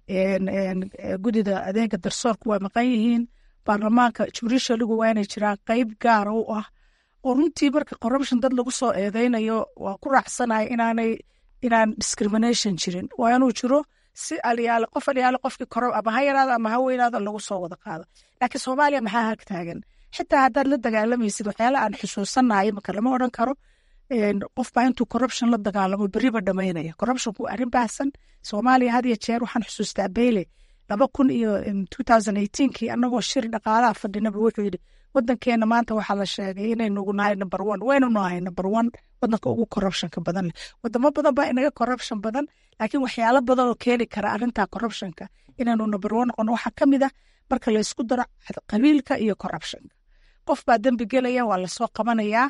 guddida adeega darsoorku waa maqan yihiin baarlamaanka jurishaligu waa inay jiraan qeyb gaara u ah oo runtii marka corruption dad lagu soo eedeynayo waa ku raacsanaya inaanay inaan discrimination jirin waa inuu jiro si alyaale qof alyaale qofkii koro ama ha yaraado ama ha weynaado lagu soo wada qaado laakiin soomaaliya maxaa hag taagan xitaa haddaad la dagaalamaysid waxyaala aan xusuusanayo marka lama odhan karo qof baa intuu corruption la dagaalamo beriba dhamaynaya corruptionku waa arrin baahsan soomaaliya had iyo jeer waxaan xusuustaa beyle laba kun iyo two thousand eighteenkii annagoo shir dhaqaalaha fadhinaba wuxuu yidhi wadankeena maanta waxaa la sheegay inaynugu nahay number one waynu nahay number one wadanka ugu corruptionka badan leh wadamo badan baa inaga corruption badan laakiin waxyaalo badan oo keeni kara arrinta corruptionka inaynu number one noqono waxaa ka mid ah marka la isku daro qabiilka iyo corruptionka qof baa dembi gelaya waa lasoo qabanayaa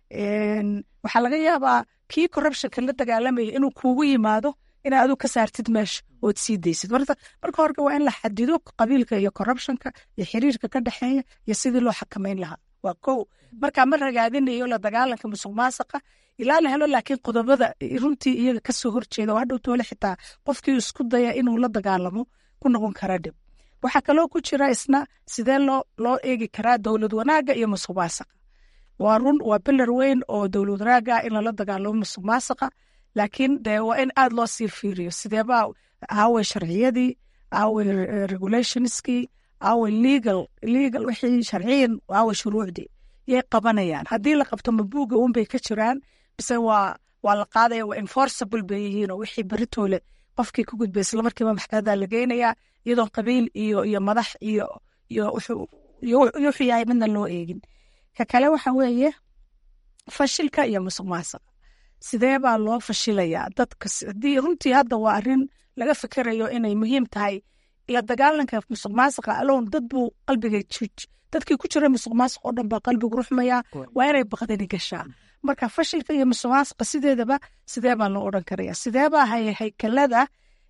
waxaa laga yaabaa kii corruptionka la dagaalamaya inuu kuugu yimaado inaa adu ka saartid meesha ood sii daysid marka hore waa in la xadido qabiilka iyo corruptionka iyo xiriirka ka dhexeeya iyo sidii loo xakameyn lahaa waa kow markaa ma ragaadinayo la dagaalanka musuq maasuqa ilaa la helo laakiin qodobada runtii iyaga kasoo horjeeda oo hadhow toole xitaa qofkii isku daya inuu la dagaalamo ku noqon kara dhib waxaa kaloo ku jira isna sidee loo loo eegi karaa dowlad wanaaga iyo musuq maasuqa waa run waa bilar weyn oo dowlad wanaaga in lala dagaalamo musuq maasuqa laakiin de waa in aada loo sii fiiriyo sideebaa aaway sharciyadii aaway regulationskii aaway legal legal wixii sharciyan aaway shuruucdii yay qabanayaan haddii la qabto mabuuga unbay ka jiraan bise waa waa la qaadaya waa enforceable bay yihiin oo wixii beritoole qofkii ku gudbay isla markiiba maxkamada la geynayaa iyadoo qabiil iyo iyo madax iyo iyo wuxuu yahay midna loo eegin ka kale waxa weeye fashilka iyo musuq maasuqa sidee baa loo fashilayaa dadka haddii runtii hadda waa arrin laga fikirayo inay muhiim tahay la dagaalanka musuq maasuqa alown dad buu qalbiga dadkii ku jira musuq maasuq oo dhan baa qalbigu ruxmayaa waa inay baqdani gashaa marka fashilka iyo musuq maasuqa sideedaba sidee baa loo odhan karaya sidee baa haykalada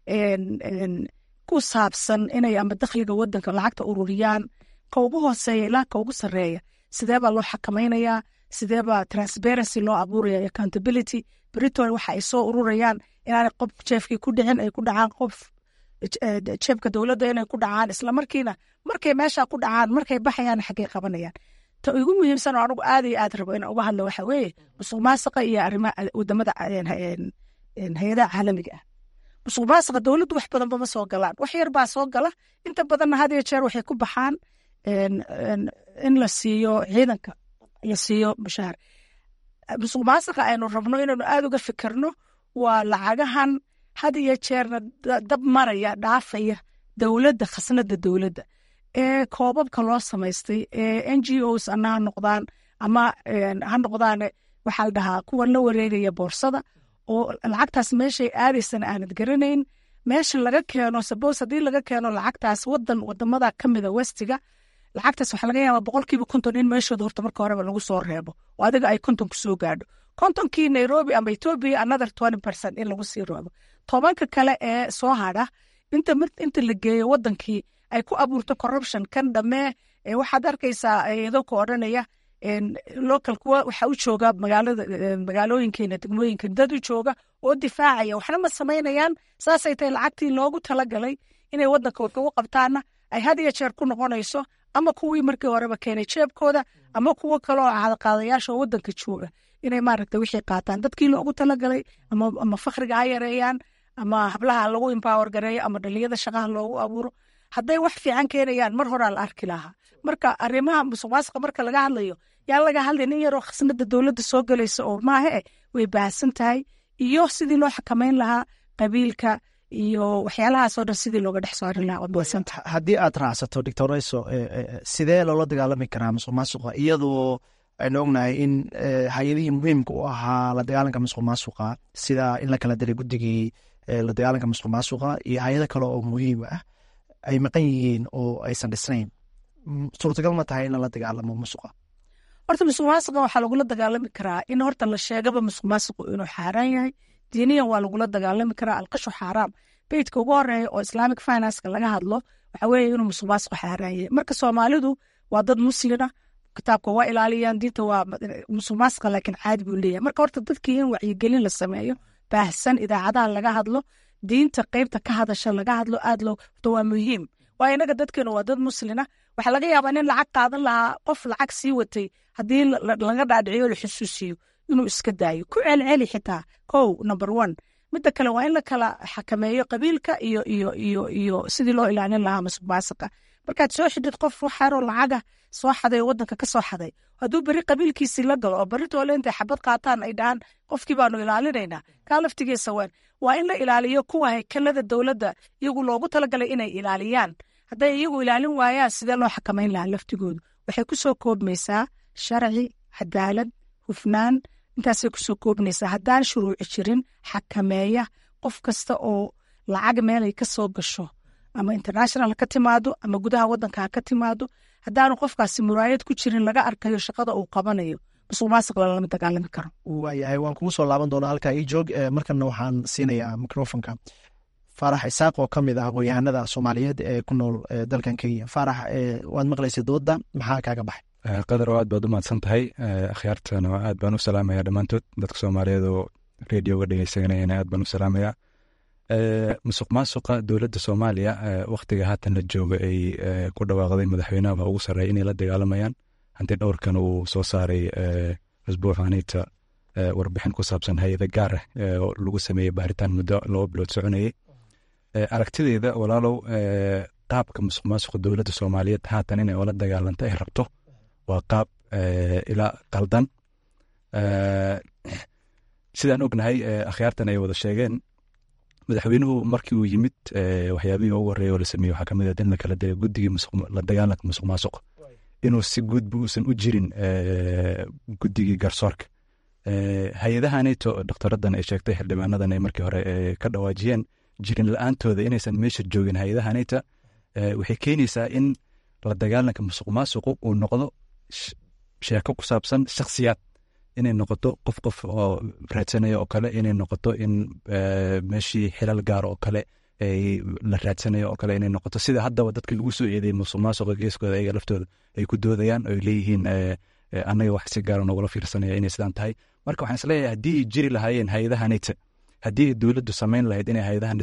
ku saabsan inay ama dakhliga wadanka lacagta ururiyaan ka ugu hooseeya ilaa ka ugu sarreeya sidee baa loo xakamaynayaa sidee baa transparency loo abuuraya accountability britol waxa ay soo ururayaan inaanay qof jeefkii ku dhicin ay ku dhacaan qof jeebka dowladda inay ku dhacaan islamarkiina markay meesha ku dhacaan markay baxayaan xaggay qabanayaan ta ugu muhiimsan oo anigu aad iyo aad rabo inaan uga hadlo waxa weeye musuq maasiqa iyo arrimaha wadamada hay-adaha caalamiga ah musuq maasiqa dowladdu wax badanba ma soo galaan wax yar baa soo gala inta badanna had iyo jeer waxay ku baxaan in la siiyo ciidanka la siiyo mushaar musuq maasiqa aynu rabno inaynu aad uga fikirno waa lacagahan had iyo jeerna dab maraya dhaafaya dowladda khasnada dowladda ee koobabka loo samaystay ee n g os ana ha noqdaan ama ha noqdaan waxaa la dhahaa kuwa la wareegaya boorsada oo lacagtaas meeshay aadaysana aanad garanayn meesha laga keeno sabos haddii laga keeno lacagtaas wadan wadamada kamida westiga lacagtaas waxaa laga yaabaa boqolkiiba konton in meeshooda horta marka horeba lagu soo reebo oo adiga ay kontonku soo gaadho kontonkii nairobi ama ethiopia another twenty percent in lagu sii reebo tobanka kale ee soo hadha inta inta la geeyo wadankii ay ku abuurto corruption kan dhammee waxaad arkaysaa iyadoo ka odhanaya local kuwa waxaa u jooga magaalada magaalooyinkeena degmooyinka dad u jooga oo difaacaya waxna ma samaynayaan saasay tahay lacagtii loogu talagalay inay wadanka ugu qabtaana ay had iyo jeer ku noqonayso ama kuwii markii horeba keenay jeebkooda ama kuwo kale oo caadaqaadayaasha oo wadanka jooga inay maaragta wixii qaataan dadkii loogu talagalay ama fakriga ha yareeyaan ama hablaha lagu empower gareeyo ama dhaliyada shaqaha loogu abuuro hadday wax fiican keenayaan mar horaa la arki lahaa marka arrimaha musuq maasiqa marka laga hadlayo yaa laga hadlay nin yaroo khasnada dowladda soo galaysa oo maahe way baahsan tahay iyo sidii loo xakameyn lahaa qabiilka iyo waxyaalahaasoo dhan sidii looga dhex soorin lahaa waad baahsanta haddii aad raacsato doctor rayso sidee loola dagaalami karaa musuq maasuqa iyadoo aynu ognahay in hay-adihii muhiimka u ahaa la dagaalanka musuq maasuqa sida in la kala diray guddigii la dagaalanka musuq maasuqa iyo hay-ado kale oo muhiim ah ay maqan yihiin oo aysan dhisnayn suurtagal ma tahay in lala dagaalamo musuqa horta musuq maasiqa waxaa lagula dagaalami karaa in horta la sheegaba musuq maasiqu inuu xaaraan yahay diiniyan waa lagula dagaalami karaa alqashu xaaraam beytka ugu horeeya oo islamic financeka laga hadlo waxa weeye inuu musuq maasiqu xaaraan yahay marka soomaalidu waa dad muslina kitaabka waa ilaaliyaan diinta waa musuq maasiqa laakiin caadi buu leeyahay marka horta dadkii in wacyigelin la sameeyo baahsan idaacadaha laga hadlo diinta qeybta ka hadasha laga hadlo aad loo horta waa muhiim waayo inaga dadkeenu waa dad muslina waxaa laga yaabaa nin lacag qaadan lahaa qof lacag sii watay haddii laga dhaadhiciyo la xusuusiyo inuu iska daayo ku celceli xitaa kow number one midda kale waa in la kala xakameeyo qabiilka iyo iyo iyo iyo sidii loo ilaalin lahaa musuq maasiqa markaad soo xidhid qof waxaaroo lacaga soo xaday oo wadanka ka soo xaday hadduu beri qabiilkiisii la galo oo beri toole intay xabad qaataan ay dhahaan qofkii baanu ilaalinaynaa kaa laftigiisa waan waa in la ilaaliyo kuwa haykalada dowladda iyagu loogu talagalay inay ilaaliyaan hadday iyagu ilaalin waayaan sidee loo xakamayn lahaa laftigoodu waxay ku soo koobmaysaa sharci cadaalad hufnaan intaasay kusoo koobnaysaa haddaan shuruuci jirin xakameeya qof kasta oo lacag meelay ka soo gasho ama international ka timaado ama gudaha wadanka ha ka timaado haddaanu qofkaasi muraayad ku jirin laga arkayo shaqada uu qabanayo musuq maasiq lalama dagaalami karo waayahay waan kugu soo laaban doonaa halkaa ii joog markana waxaan siinayaa microfonka faarax isaaq oo ka mid ah aqoon-yahanada soomaaliyeed ee ku nool dalkan kenya faarax waad maqlaysa dooda maxaa kaaga baxay qadar oo aad baad u mahadsan tahay akhyaartana aad baan u salaamaya dhammaantood dadka soomaaliyeed oo radioga dhegeysanayana aad baan u salaamaya musuq maasuqa dowladda soomaaliya wakhtiga haatan la jooga ay ku dhawaaqday madaxweynaha ugu sarreeya inay la dagaalamayaan hanti dhowrkan uu soo saaray usbuucanita warbixin ku saabsan hay-ada gaar ah oo lagu sameeyey baaritaan muddo laba bilood soconayey aragtideeda walaalow qaabka musuq maasuqa dowladda soomaaliyeed haatan inay ola dagaalanto ay rabto waa qaab ilaa qaldan sidaan ognahay akhyaartan ay wada sheegeen madaxweynuhu markii uu yimid waxyaabihii ugu horreeya oo la sameeyey waxaa kamid ah in la kala diray guddigii la dagaalanka musuq maasuq inuu si guudba uusan u jirin guddigii garsoorka hay-adahanito doktoradan ay sheegtay xildhibaanadan ay markii hore ka dhawaajiyeen jirin la-aantooda inaysan meesha joogin hay-adahanita waxay keenaysaa in la dagaalanka musuq maasuqu uu noqdo sheeko ku saabsan shakhsiyaad inay noqoto qof qof oo raadsanaya oo kale inay noqoto in meeshii xilal gaar oo kale la raadsanayo oo kale inay noqoto sida haddaba dadka lagu soo eedeeyey musuq maasuqa geeskooda ayaga laftooda ay ku doodayaan oo ay leeyihiin annaga wax si gaara noogula fiirsanaya inay sidaan tahay marka waxaan isleeyahay haddii ay jiri lahaayeen hay-adahanita haddii ay dowladdu samayn lahayd inay hay-adahan dhisto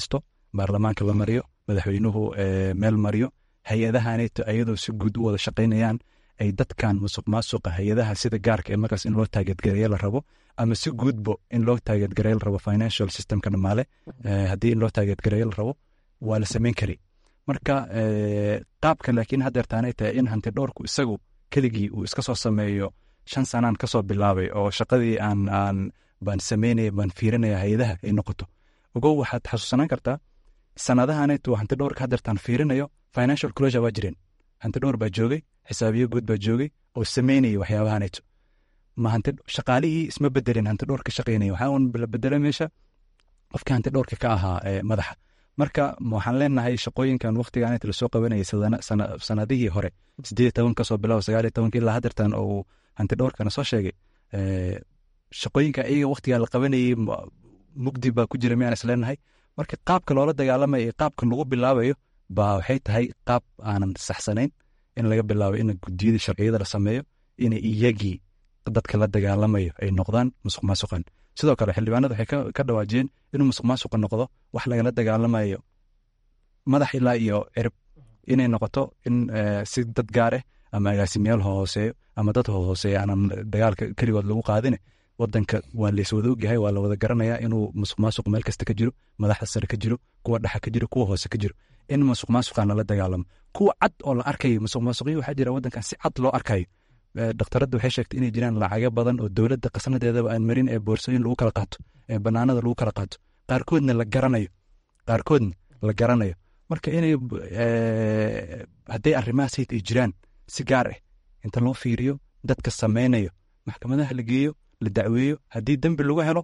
baarlamaanka la mariyo madaxweynuhu meel mariyo hay-adahanayto ayadoo si guud u wada shaqaynayaan ay dadkan musuq maasuqa hay-adaha sida gaarka ee markaas in loo taageedgareeyo la rabo ama si guudbo in loo taageedgareeyo la rabo financial systemka dhamaale haddii in loo taageedgareeyo la rabo waa la samayn kari marka qaabka laakiin hadeertaanay tahay in hanti dhowrku isagu keligii uu iska soo sameeyo shan sanaan kasoo bilaabay oo shaqadii aan aan baan samaynaya baan fiirinaya hay-adaha ay noqoto ogow waxaad xasuusanaan kartaa sanadahanaytu hanti dhowrka hadeertaan fiirinayo financial closure waa jireen hanti dhowr baa joogay xisaabiyo guud baa joogay oo samaynaya waxyaabahanayto ma hanti shaqaalihii isma bedelin hanti dhowrka shaqaynaya waxaa un la bedelay meesha qofkii hanti dhowrka ka ahaa madaxa marka waxaan leenahay shaqooyinkan waktigan lasoo qabanayay sanadihii hore sideed toban kasoo bilaabo sagaaliyo tobanka ilaa hadeertan oo hanti dhowrkana soo sheegay shaqooyinka iyaga waktigaa la qabanayay mugdi baa ku jira miyaan isleenahay marka qaabka loola dagaalamayo iyo qaabka lagu bilaabayo baa waxay tahay qaab aanan saxsanayn in laga bilaabo in gudiyada sharciyada la sameeyo inay iyagii dadka la dagaalamayo ay noqdaan musuq maasuqan sidoo kale xildhibaanada waxay ka dhawaajiyeen inuu musuq maasuqa noqdo wax lagala dagaalamayo madax ilaa iyo cirib inay noqoto in si dad gaar ah ama agaasimayaal hooseeyo ama dad hooseeya aanan dagaalka keligood lagu qaadine wadanka waa layswada ogyahay waa lawada garanayaa inuu musuq maasuq meel kasta ka jiro madaxda sare ka jiro kuwa dhexa ka jiro kuwa hoose ka jiro in musuq maasuqan lala dagaalamo kuwa cad oo la arkayo musuq maasuqyo waxaa jira wadankan si cad loo arkayo dhakhtaradda waxay sheegtay inay jiraan lacago badan oo dowladda qasnadeedaba aan marin ee boorsooyin lagu kala qaato ee banaanada lagu kala qaato qaarkoodna la garanayo qaarkoodna la garanayo marka inay hadday arrimahaas hayd ay jiraan si gaar ah inta loo fiiriyo dadka sameynayo maxkamadaha la geeyo la dacweeyo haddii dembi lagu helo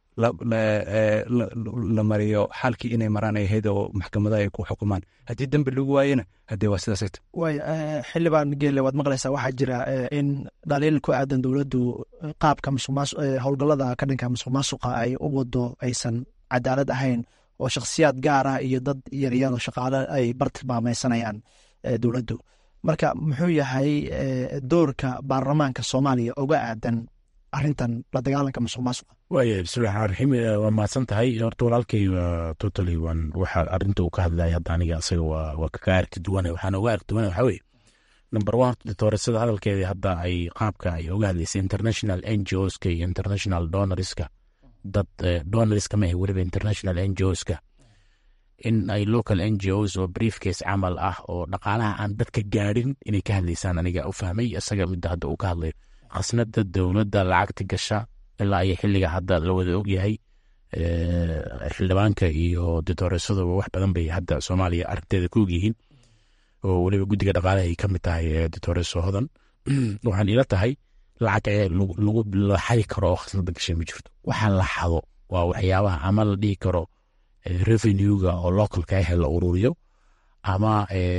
la mariyo xaalkii inay maraan ay ahayd oo maxkamadaha ay ku xukumaan haddii dembi lagu waayena haddee waa sidaasayta way xildhibaan geele waad maqlaysaa waxaa jira in dhaliil ku aadan dowladdu qaabka musuqmaas howlgallada ka dhanka musuq maasuqa ay u wado aysan cadaalad ahayn oo shakhsiyaad gaar ah iyo dad yaryar oo shaqaale ay bartilmaameysanayaan dowladdu marka muxuu yahay doorka baarlamaanka soomaaliya oga aadan arintan la dagaalanka musuq maasuqa waaya bismillahi raxmaan raxiim waa mahadsan tahay horta walaalkay totally waan waxa arinta uu ka hadlaya hadda aniga isaga waa waa kaga aragti duwana waxaan uga aragti duwana waxaa weeye number one ditoorasada hadalkeedii hadda ay qaabka ay uga hadlaysay international n g oska iyo international donorska dad donorska ma ahe weliba international n g oska in ay local n g os oo briefcase camal ah oo dhaqaalaha aan dadka gaadhin inay ka hadlaysaan aniga u fahmay isaga midda hadda uu ka hadlayo khasnada dowladda lacagta gasha ilaa iyo xiliga hadda la wada ogyahay xildhibaanka iyo ditoresaduba wax badan bay hadda soomaaliya arrinteeda ku ogyihiin oo weliba guddiga dhaqaalaha ay ka mid tahay ditoreso hodan waxaan ila tahay lacag lagu la xadi karo oo khasnada gashay ma jirto waxa la xado waa waxyaabaha ama la dhihi karo revenuega oo localka ah la ururiyo ama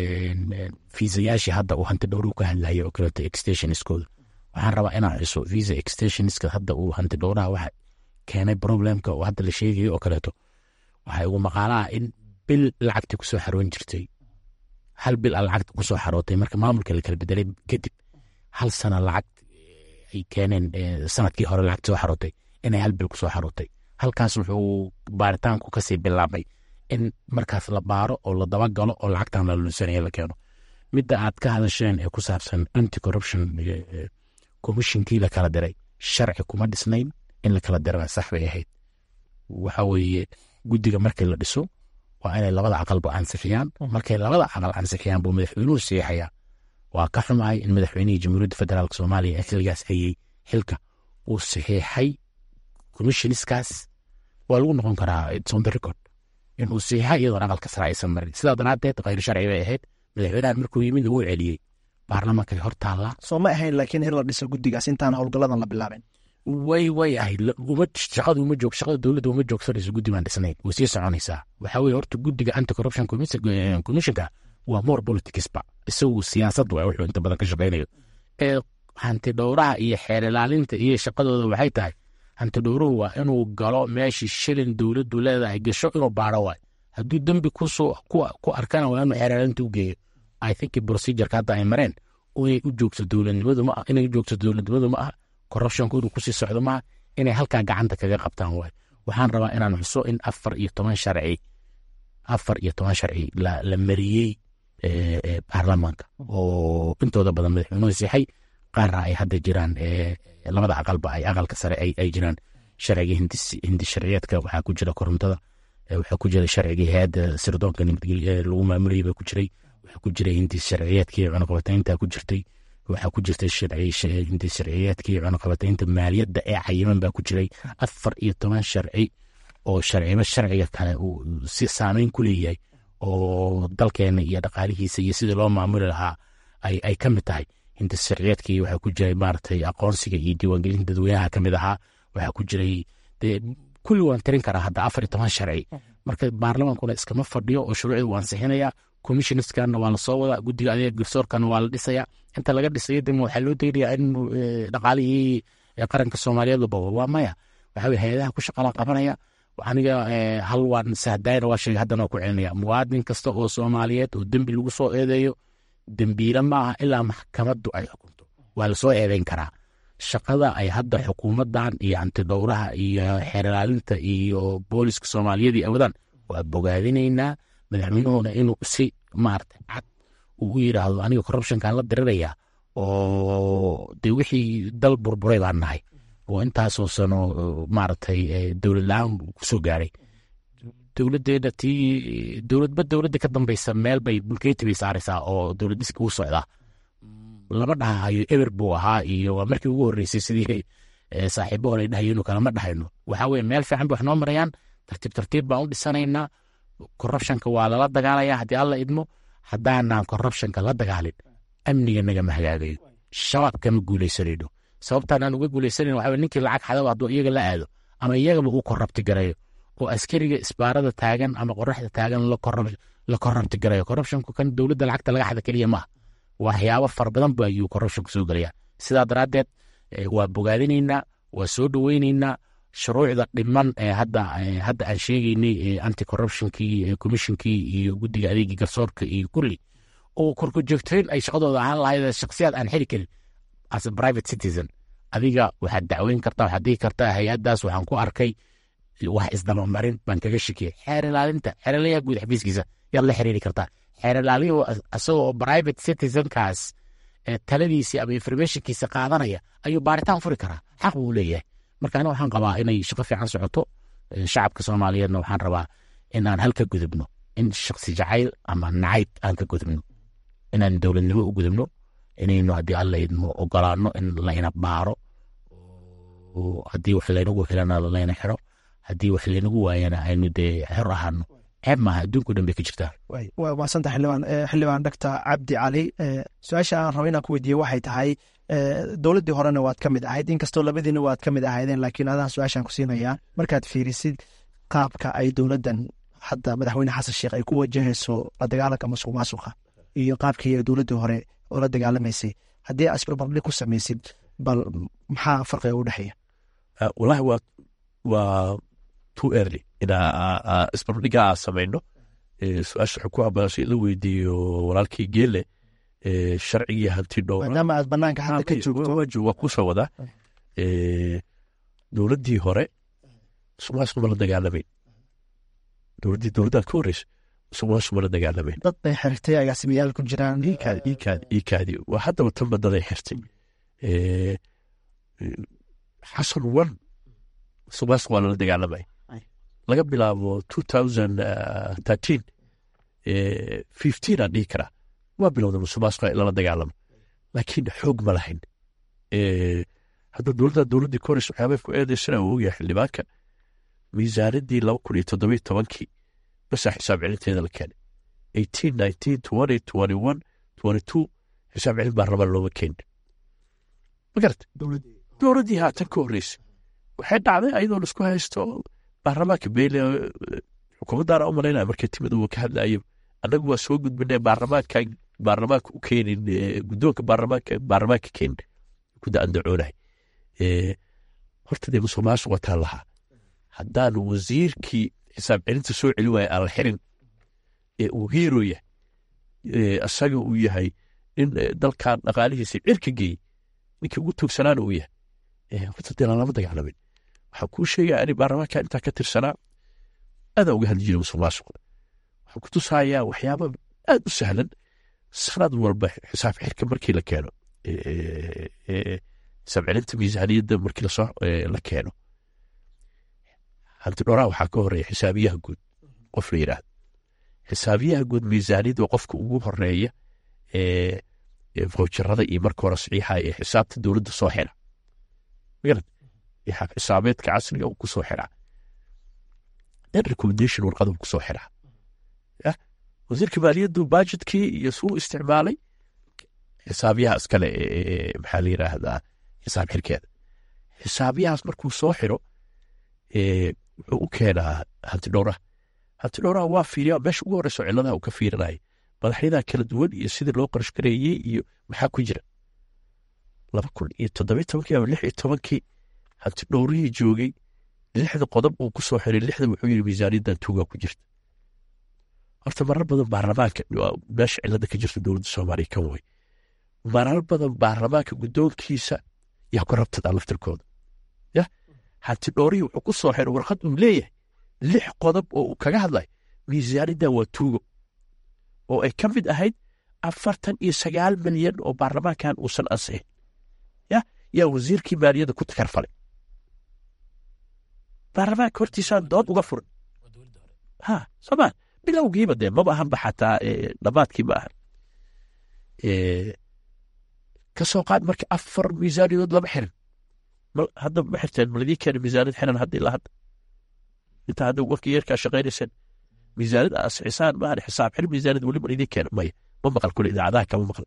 fiisayaashii hadda uu hanti dhowru ka hadlaya oo kaleeto extensionskooda waxaan rabaa inaan xuso visa extensionska hadda uu hanti dhowraha waxa keenay problemka oo hadda la sheegayo oo kaleeto waxay ugu maqaalaha in bil lacagtii kusoo xaroon jirtay hal bil a lacagta kusoo xarootay marka maamulka la kala bedelay kadib hal sana lacag ay keeneen sanadkii hore lacagta soo xarootay inay hal bil kusoo xarootay halkaas wuxuu baaritaanku kasii bilaabay in markaas la baaro oo la dabagalo oo lacagtan la lunsanaya la keeno midda aad ka hadasheen ee ku saabsan anti corruption commissionkii la kala diray sharci kuma dhisnayn in la kala dirana sax bay ahayd waxa weeye guddiga markii la dhiso waa inay labada aqalba ansixiyaan markay labada aqal ansixiyaan buu madaxweynuhu siixayaa waa ka xumahay in madaxweynihii jamhuuriyadda federaalk soomaaliya ee xiligaas hayey xilka uu saxiixay commissionskaas waa lagu noqon karaa its on the record inuu saxiixa iyadoon aqalka sare aysan marin sidaa daraadeed khayr sharci bay ahayd madaxweynahan markuu yimid lagu celiyey baarlamaanka hor taallaa soo ma ahayn laakiin in la dhiso guddigaas intaan howlgalladan la bilaabin way way ahayd shaqada uma joog shaqada dowladda uma joogsanayso guddi baan dhisnayn way sii soconaysaa waxaa weye horta guddiga anti corruption commissionka waa more politicsba isagu siyaasad waa wuxuu inta badan ka shaqaynayo ee hanti dhowraha iyo xeer ilaalinta iyo shaqadooda waxay tahay hanti dhowruhu waa inuu galo meeshii shilin dowladdu leedahay gasho inuu baaro waay hadduu dembi kusoo ku arkana waa inuu xeer ilaalinta u geeyo i think procedureka hadda ay mareen inay u joogto dowladnimadu ma inay u joogto dowladnimadu ma aha corruptionku inuu kusii socdo maaha inay halkaa gacanta kaga qabtaan waay waxaan rabaa inaan xuso in afar iyo toban sharci afar iyo toban sharci la mariyey baarlamaanka oo intooda badan madaxweynuhu siixay qaarna ay hadda jiraan labada aqalba ay aqalka sare ay jiraan sharciga hindi sharciyeedka waxaa ku jira korontada waxaa ku jira sharcigii hay-adda sirdoonka nabadgelya lagu maamulayay baa ku jiray waxaa ku jiray hindi sharciyeedkii cunaqabataynta ku jirtay waxaa ku jirtay hindi sharciyeedkii cunaqabataynta maaliyadda ee cayiman baa ku jiray afar iyo toban sharci oo sharciba sharciga kale uu si saameyn ku leeyahay oo dalkeena iyo dhaqaalihiisa iyo sidii loo maamuli lahaa ay ka mid tahay hinta sharciyeedkii waxaa ku jiray maaragtay aqoonsiga iyo diiwaangelinta dadweynaha ka mid ahaa waxaa ku jiray dee kulli waan tirin karaa hadda afar iyo toban sharci marka baarlamaankuna iskama fadhiyo oo shuruucda waa ansixinaya commissioniskanna waa lasoo wadaa guddiga adeega garsoorkana waa la dhisaya inta laga dhisayo dema waxaa loo daynayaa in dhaqaalihii qaranka soomaaliyeed baba waa maya waxaa weye hay-adaha ku shaqalaa qabanaya aniga hal waan sahdayna waa sheegay haddana waa ku celinaya muwaadin kasta oo soomaaliyeed oo dembi lagu soo eedeeyo dembiile ma aha ilaa maxkamaddu ay xukunto waa lasoo eedeyn karaa shaqada ay hadda xukuumaddan iyo antidhowraha iyo xeerlaalinta iyo booliska soomaaliyad ay wadaan waa bogaadinaynaa madaxweynuhuna inuu si maarata cad uu u yidhaahdo aniga corruptionkan la diriraya oo de wixii dal burburay baan nahay oo intaasoo sano maaragtay dowlad la-aan kusoo gaaray dowladdeena tii dowladba dowladda ka dambeysa meel bay bulkeeti bay saaraysaa oo dowlad dhiska u socdaa lama dhahayo eber buu ahaa iyo waa markii ugu horreysay sidii saaxiibo hore dhahayenu kalama dhahayno waxaa weye meel fiican bay wax noo marayaan tartiib tartiib baan u dhisanaynaa corruptionka waa lala dagaalaya haddii alla idmo haddaanaan corruptionka la dagaalin amniga nagama hagaagayo shabaab kama guuleysanayno sababtaan aan uga guuleysanayn waxaa ninkii lacag xadaba hadduu iyaga la aado ama iyagaba uu korrabti garayo oo askariga isbaarada taagan ama qoraxda taagan la korrabti garayo corruptionku kan dowladda lacagta laga xada keliya maaha waxyaabo fara badan ba ayuu corruptionku soo gelaya sidaa daraaddeed waa bogaadinaynaa waa soo dhoweynaynaa shuruucda dhiman ee hadda hadda aan sheegaynay anti corruptionkii commissionkii iyo guddiga adeegii garsoorka iyo kulli oo korkujoogtayn ay shaqadooda ahaan lahayd shaksiyaad aan xiri karin as a private citizen adiga waxaad dacweyn kartaa waxaad dhihi kartaa hay-addaas waxaan ku arkay wax isdabamarin baan kaga shikiyay xeer ilaalinta xeer ilaaliyaha guud xafiiskiisa yaad la xiriiri kartaa xeer ilaaliyuhu isagoo private citizenkaas taladiisii ama informationkiisa qaadanaya ayuu baaritaan furi karaa xaq buu leeyahay marka aniga waxaan qabaa inay shaqo fiican socoto shacabka soomaaliyeedna waxaan rabaa inaan halka gudubno in shaksi jacayl ama nacayb aan ka gudubno inaan dowladnimo u gudubno inaynu haddii alla idmo ogolaano in layna baaro haddii wax laynagu helana layna xiro haddii wax laynagu waayana aynu dee xor ahaano ceeb maaha adduunko dhan bay ka jirtaa waa maasanta xildhibaan xildhibaan doctor cabdi cali su-aasha aan rabo inaan ku weydiiye waxay tahay dowladdii horena waad ka mid ahayd inkastoo labadiina waad ka mid ahaydeen laakiin adaan su-aashaan ku siinayaa markaad fiirisid qaabka ay dowladdan hadda madaxweyne xasan sheekh ay ku wajahayso la dagaalanka masuq maasuqa iyo qaabkii dowladdii hore oo la dagaalamaysay haddii aad isbarbardhig ku samaysid bal maxaa farqiga u dhexeeya walahi waa waa too early inaa isbarbardhiga aa samayno su-aasha waxay ku habaashay in la weydiiyo walaalkii geele sharcigii hanti dhowra maadaama aad banaanka hadda ka joogto waa kusoo wadaa dowladdii hore musuqmaasuq ma la dagaalamayn dowladdii dowladdaad ka horreysa musuqmaasuq ma la dagaalamayn dad bay xirtay agaasimayaal ku jiraan iikaadi iikaadi iikaadi waa haddaba tan badaday xirtay xasan wan musuqmaasuq waa lala dagaalamay laga bilaabo two thousand thirteen fifteen aan dhihi karaa waa bilowda musuqmaasuqa in lala dagaalamo laakiin xoog ma lahayn hadda dowladda dowladdii ka horeysa waxyaabay ku eedeysana uu ogyahay xildhibaanka miisaanadii laba kun iyo toddobiyo tobankii basaa xisaab celinteeda la keenay eighteen nineteen twenty twenty one twenty two xisaab celin baa raba looma keenin ma garata dowladdii haatan ka horreysay waxay dhacday ayadoo laisku haysto baarlamaanka beyle xukuumaddaana u malaynaya markay timid uu ka hadlayo annagu waa soo gudbinay baarlamaanka baarlamaanka u keenin guddoonka baarlamaanka baarlamaanka keenin ku da-andacoonahay horta dee musuq maasuq wataan lahaa haddaan wasiirkii xisaab celinta soo celin waaya aan la xirin ee uu hiiro yahay asaga uu yahay nin dalkan dhaqaalihiisa cirka geeyey ninkii ugu tuugsanaana uu yahay horta dee lama dagaalamin waxaan kuu sheegaya ani baarlamaanka intaa ka tirsanaa adaa uga hadli jiray musuq maasuqa waxaan ku tusayaa waxyaaba aad u sahlan sanad walba xisaab xirka markii la keeno xisaab celinta miisaaniyadda markii lasoo la keeno hanti dhoraa waxaa ka horeeya xisaabiyaha guud qof la yidhaahdo xisaabiyaha guud miisaaniyadda waa qofka ugu horeeya voucherada iyo marka hore saxiixa ee xisaabta dowladda soo xira magarad xisaabeedka casriga uu kusoo xiraa then recommendation warqada uu kusoo xiraa wasiirka maaliyaddu budgetkii iyo suu isticmaalay xisaabiyaha iskale maxaa la yiraahdaa xisaab xirkeeda xisaabiyahaas markuu soo xiro wuxuu u keenaa hanti dhowraha hanti dhowraha waa fiiriya meesha ugu horeyso ciladaha uu ka fiirinaya madaxyadaa kala duwan iyo sidii loo qarash gareeyey iyo maxaa ku jira laba kun iyo toddobiy tobankii ama lix iyo tobankii hanti dhowrihii joogay lixda qodob uu ku soo xiray lixda wuxuu yiri miisaaniyaddan tuugaa ku jirta horta marar badan baarlamaanka meesha cilada ka jirta dowladda soomaaliya kan wey marar badan baarlamaanka guddoonkiisa yaa ku rabtadaa laftirkooda ya hanti dhowrihii wuxuu ku soo xiray warqad uu leeyahay lix qodob oo uu kaga hadlay miisaaniyaddan waa tuugo oo ay ka mid ahayd afartan iyo sagaal milyan oo baarlamaankan uusan ansixin ya yaa wasiirkii maaliyadda ku takarfalay baarlamaanka hortiisaan dood uga furan ha soomaa bilowgiiba dee maba ahanba xataa dhammaadkii ma ahan ka soo qaad marka afar miisaaniyadood lama xirin hadda ma xirteen maladii keena miisaaniyad xiran hadda ilaa hadda intaa hadda warkii yeerkaa shaqaynayseen miisaaniyad asixisaan maahan xisaab xir miisaaniyad weli maladii keena maya ma maqal kule idaacadaha kama maqal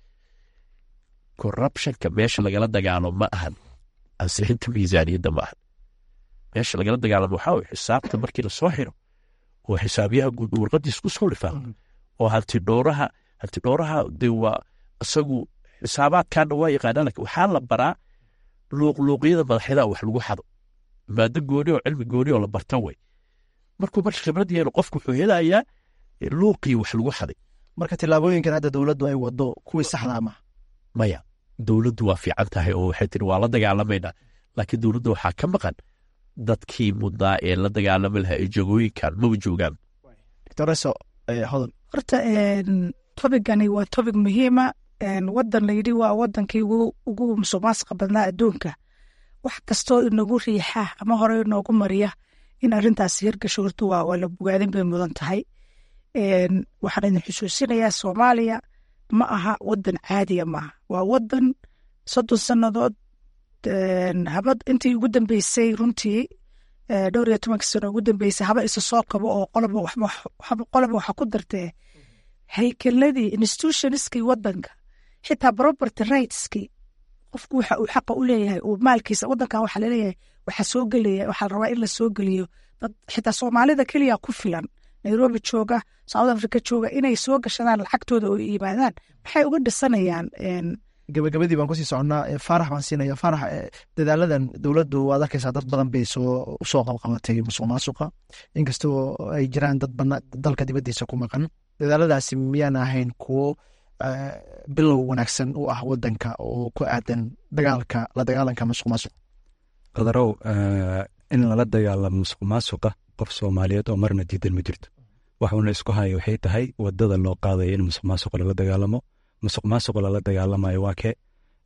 corruptionka meesha lagala dagaalo ma ahan ansixinta miisaaniyadda ma ahan meesha lagala dagaalamo waxaa weye xisaabta markii lasoo xiro oo xisaabiyaha guud uu warqadiis ku soo dhifaa oo hanti dhowraha hanti dhowraha de waa isagu xisaabaadkaana waa yaqaanaa lakin waxaa la baraa luuqluuqyada madaxyadaha wax lagu xado maado gooni oo cilmi gooni oo la barta way markuu marka khibrad yeelo qofku wuxuu helayaa luuqii wax lagu xaday marka tillaabooyinkan hadda dowladdu ay wado kuwii saxdaa ma maya dowladdu waa fiican tahay oo waxay tiri waa la dagaalamaynaa laakiin dowladda waxaa ka maqan dadkii mudnaa ee la dagaalami lahaa ee jogooyinkan maba joogaan doctoreso hodol horta tobigani waa tobig muhiima wadan layidhi waa wadankii ugu musuqmaasuqa badnaa adduunka wax kastoo inagu riixa ama hore inoogu mariya in arintaas hirgasho horta waa la bogaadin bay mudan tahay waxaan idin xusuusinayaa soomaaliya ma aha wadan caadiya maaha waa wadan soddon sannadood habad intii ugu dambeysay runtii dhowr iyo tobanka sano ugu dambeysay haba isa soo kabo oo qoloba waxa ku dartee haykeladii institutionskii wadanka xitaa property rightskii qofku waxa uu xaqa u leeyahay uu maalkiisa wadankan waxaa laleeyahay waxaa soo gelaya waxaa la rabaa in la soo geliyo dad xitaa soomaalida keliya ku filan nairobi jooga south africa jooga inay soo gashadaan lacagtooda oo yimaadaan maxay uga dhisanayaan gabagabadii baan kusii soconnaa faarax baan siinaya faarax dadaaladan dowladdu waad arkaysaa dad badan bay soo usoo qabqabatay musuq maasuqa inkastoo ay jiraan dad bana dalka dibaddiisa ku maqan dadaaladaasi miyaan ahayn kuwo bilow wanaagsan u ah wadanka oo ku aadan dagaalka la dagaalanka musuq maasuq qadarow in lala dagaalamo musuq maasuqa qof soomaaliyeed oo marna diidan ma jirto waxuuna isku haya waxay tahay wadada loo qaadaya in musuq maasuqa lala dagaalamo musuq maasuqa lala dagaalamayo waa kee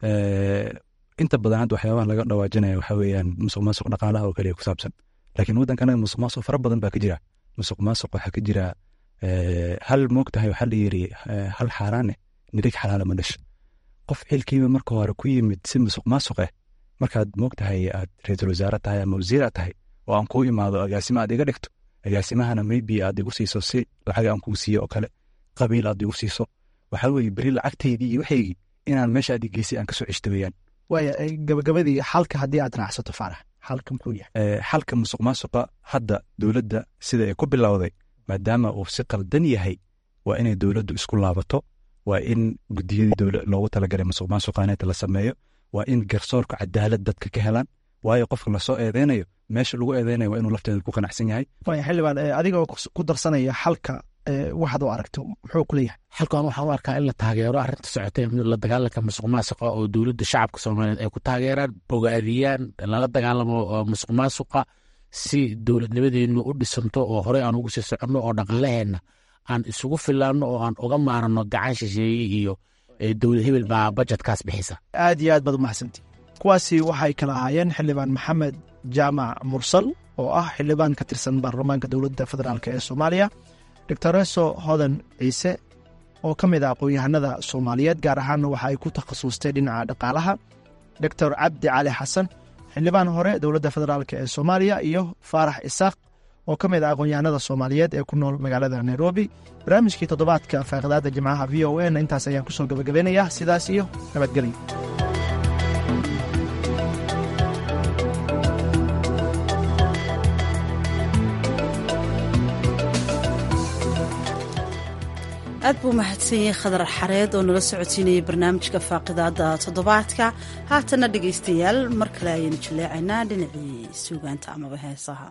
inta badan hadda waxyaabaha laga dhawaajinaya waxa weeyaan musuq maasuq dhaqaalaha oo kaliya ku saabsan laakiin waddankanaga musuq maasuq fara badan baa ka jira musuq maasuq waxaa ka jira hal moogtahay waxaa la yiri hal xaaraane nirig xalaala ma dhasho qof xilkiiba marka hore ku yimid si musuq maasuq ah markaad moogtahay aad ra-iisul wasaare tahay ama wasiir aad tahay oo aan kuu imaado agaasimo aad iga dhigto agaasimahana maybe aad igu siiso si lacag aan kuu siiyo oo kale qabiil aad igu siiso waxaa weeye beri lacagtaydii iyo waxaygii inaan meesha aad geysay aan kasoo ceshto weeyaan waaya gabagabadii xalka haddii aad raacsato faarax xalka muxuu yahay xalka musuq maasuqa hadda dowladda sida ay ku bilowday maadaama uu si qaldan yahay waa inay dowladdu isku laabato waa in gudiyadii loogu talagalay musuq maasuqaaneeta la sameeyo waa in garsoorka cadaalad dadka ka helaan waayo qofka lasoo eedeynayo meesha lagu eedeynayo waa inuu lafteeda ku qanacsan yahay waaya xildhibaan adigoo ku darsanaya xalka waxaad u aragto muxuu ku leeyahay xalkan waxaan u arkaa in la taageero arrinta socotay la dagaalanka musuq maasuqa oo dowladda shacabka soomaaliyeed ay ku taageeraan bogaadiyaan lala dagaalamo musuq maasuqa si dowladnimadeenu u dhisanto oo horey aan ugu sii soconno oo dhaqaalaheenna aan isugu filaanno oo aan uga maarano gacan shisheeye iyo dowlad hebel baa bajetkaas bixisa aad iyo aad baad umahadsantii kuwaasi waxay kala ahaayeen xildhibaan maxamed jaamac mursal oo ah xildhibaan ka tirsan baarlamaanka dowladda federaalk ee soomaaliya doctoreso hodan ciise oo ka mid ah aqoon-yahanada soomaaliyeed gaar ahaanna waxa ay ku takhasustay dhinaca dhaqaalaha doctor cabdi cali xasan xildhibaan hore dowladda federaalk ee soomaaliya iyo faarax isaaq oo ka mid ah aqoon-yahanada soomaaliyeed ee ku nool magaalada nairobi barnaamijkii toddobaadka faaqidaadda jimcaha v o n intaas ayaan ku soo gabagabeynayaa sidaas iyo nabadgelyo aad buu mahadsan yahay khadar xareed oo nala socodsiinayay barnaamijka faaqidaada toddobaadka haatana dhegaystayaal mar kale ayaynu jaleecaynaa dhinacii suugaanta amaba heesaha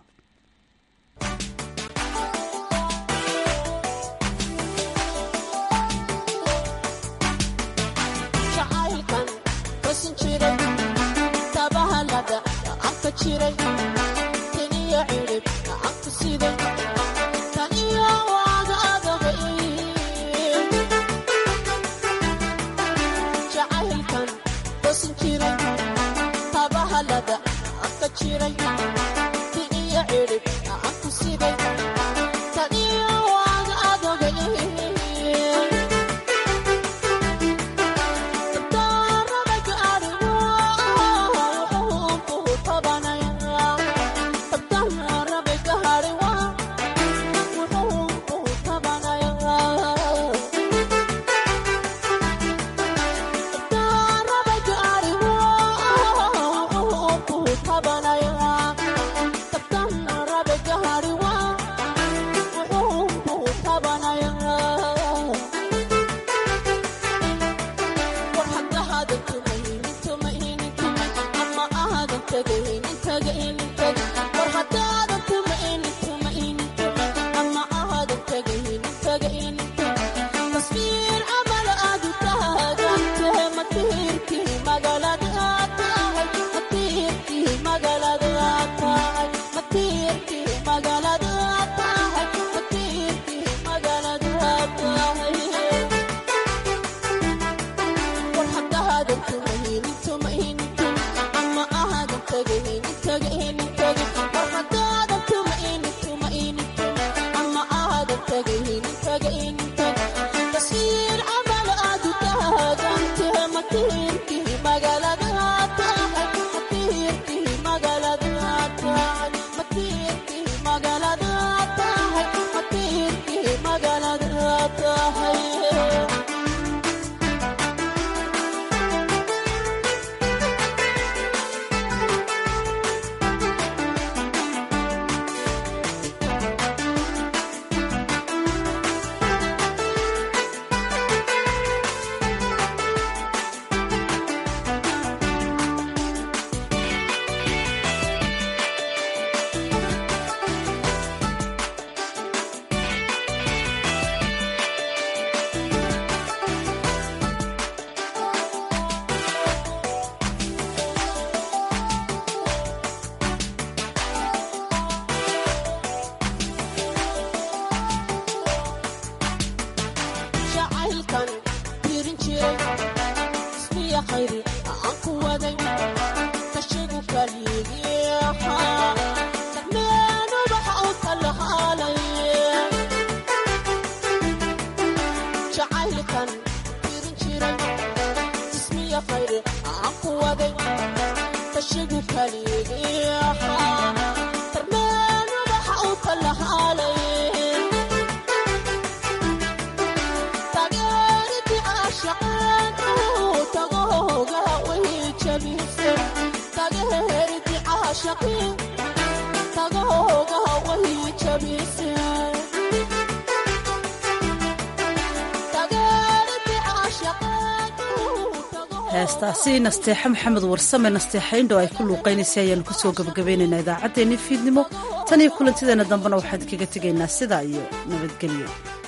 heestaasi nasteexe maxamed warsame nasteexayndho ay ku luuqaynaysay ayaanu kusoo gabagabaynaynaa idaacaddeenni fiidnimo tan iyo kulantideena dambena waxaan kaga tegaynaa sidaa iyo nabadgelyo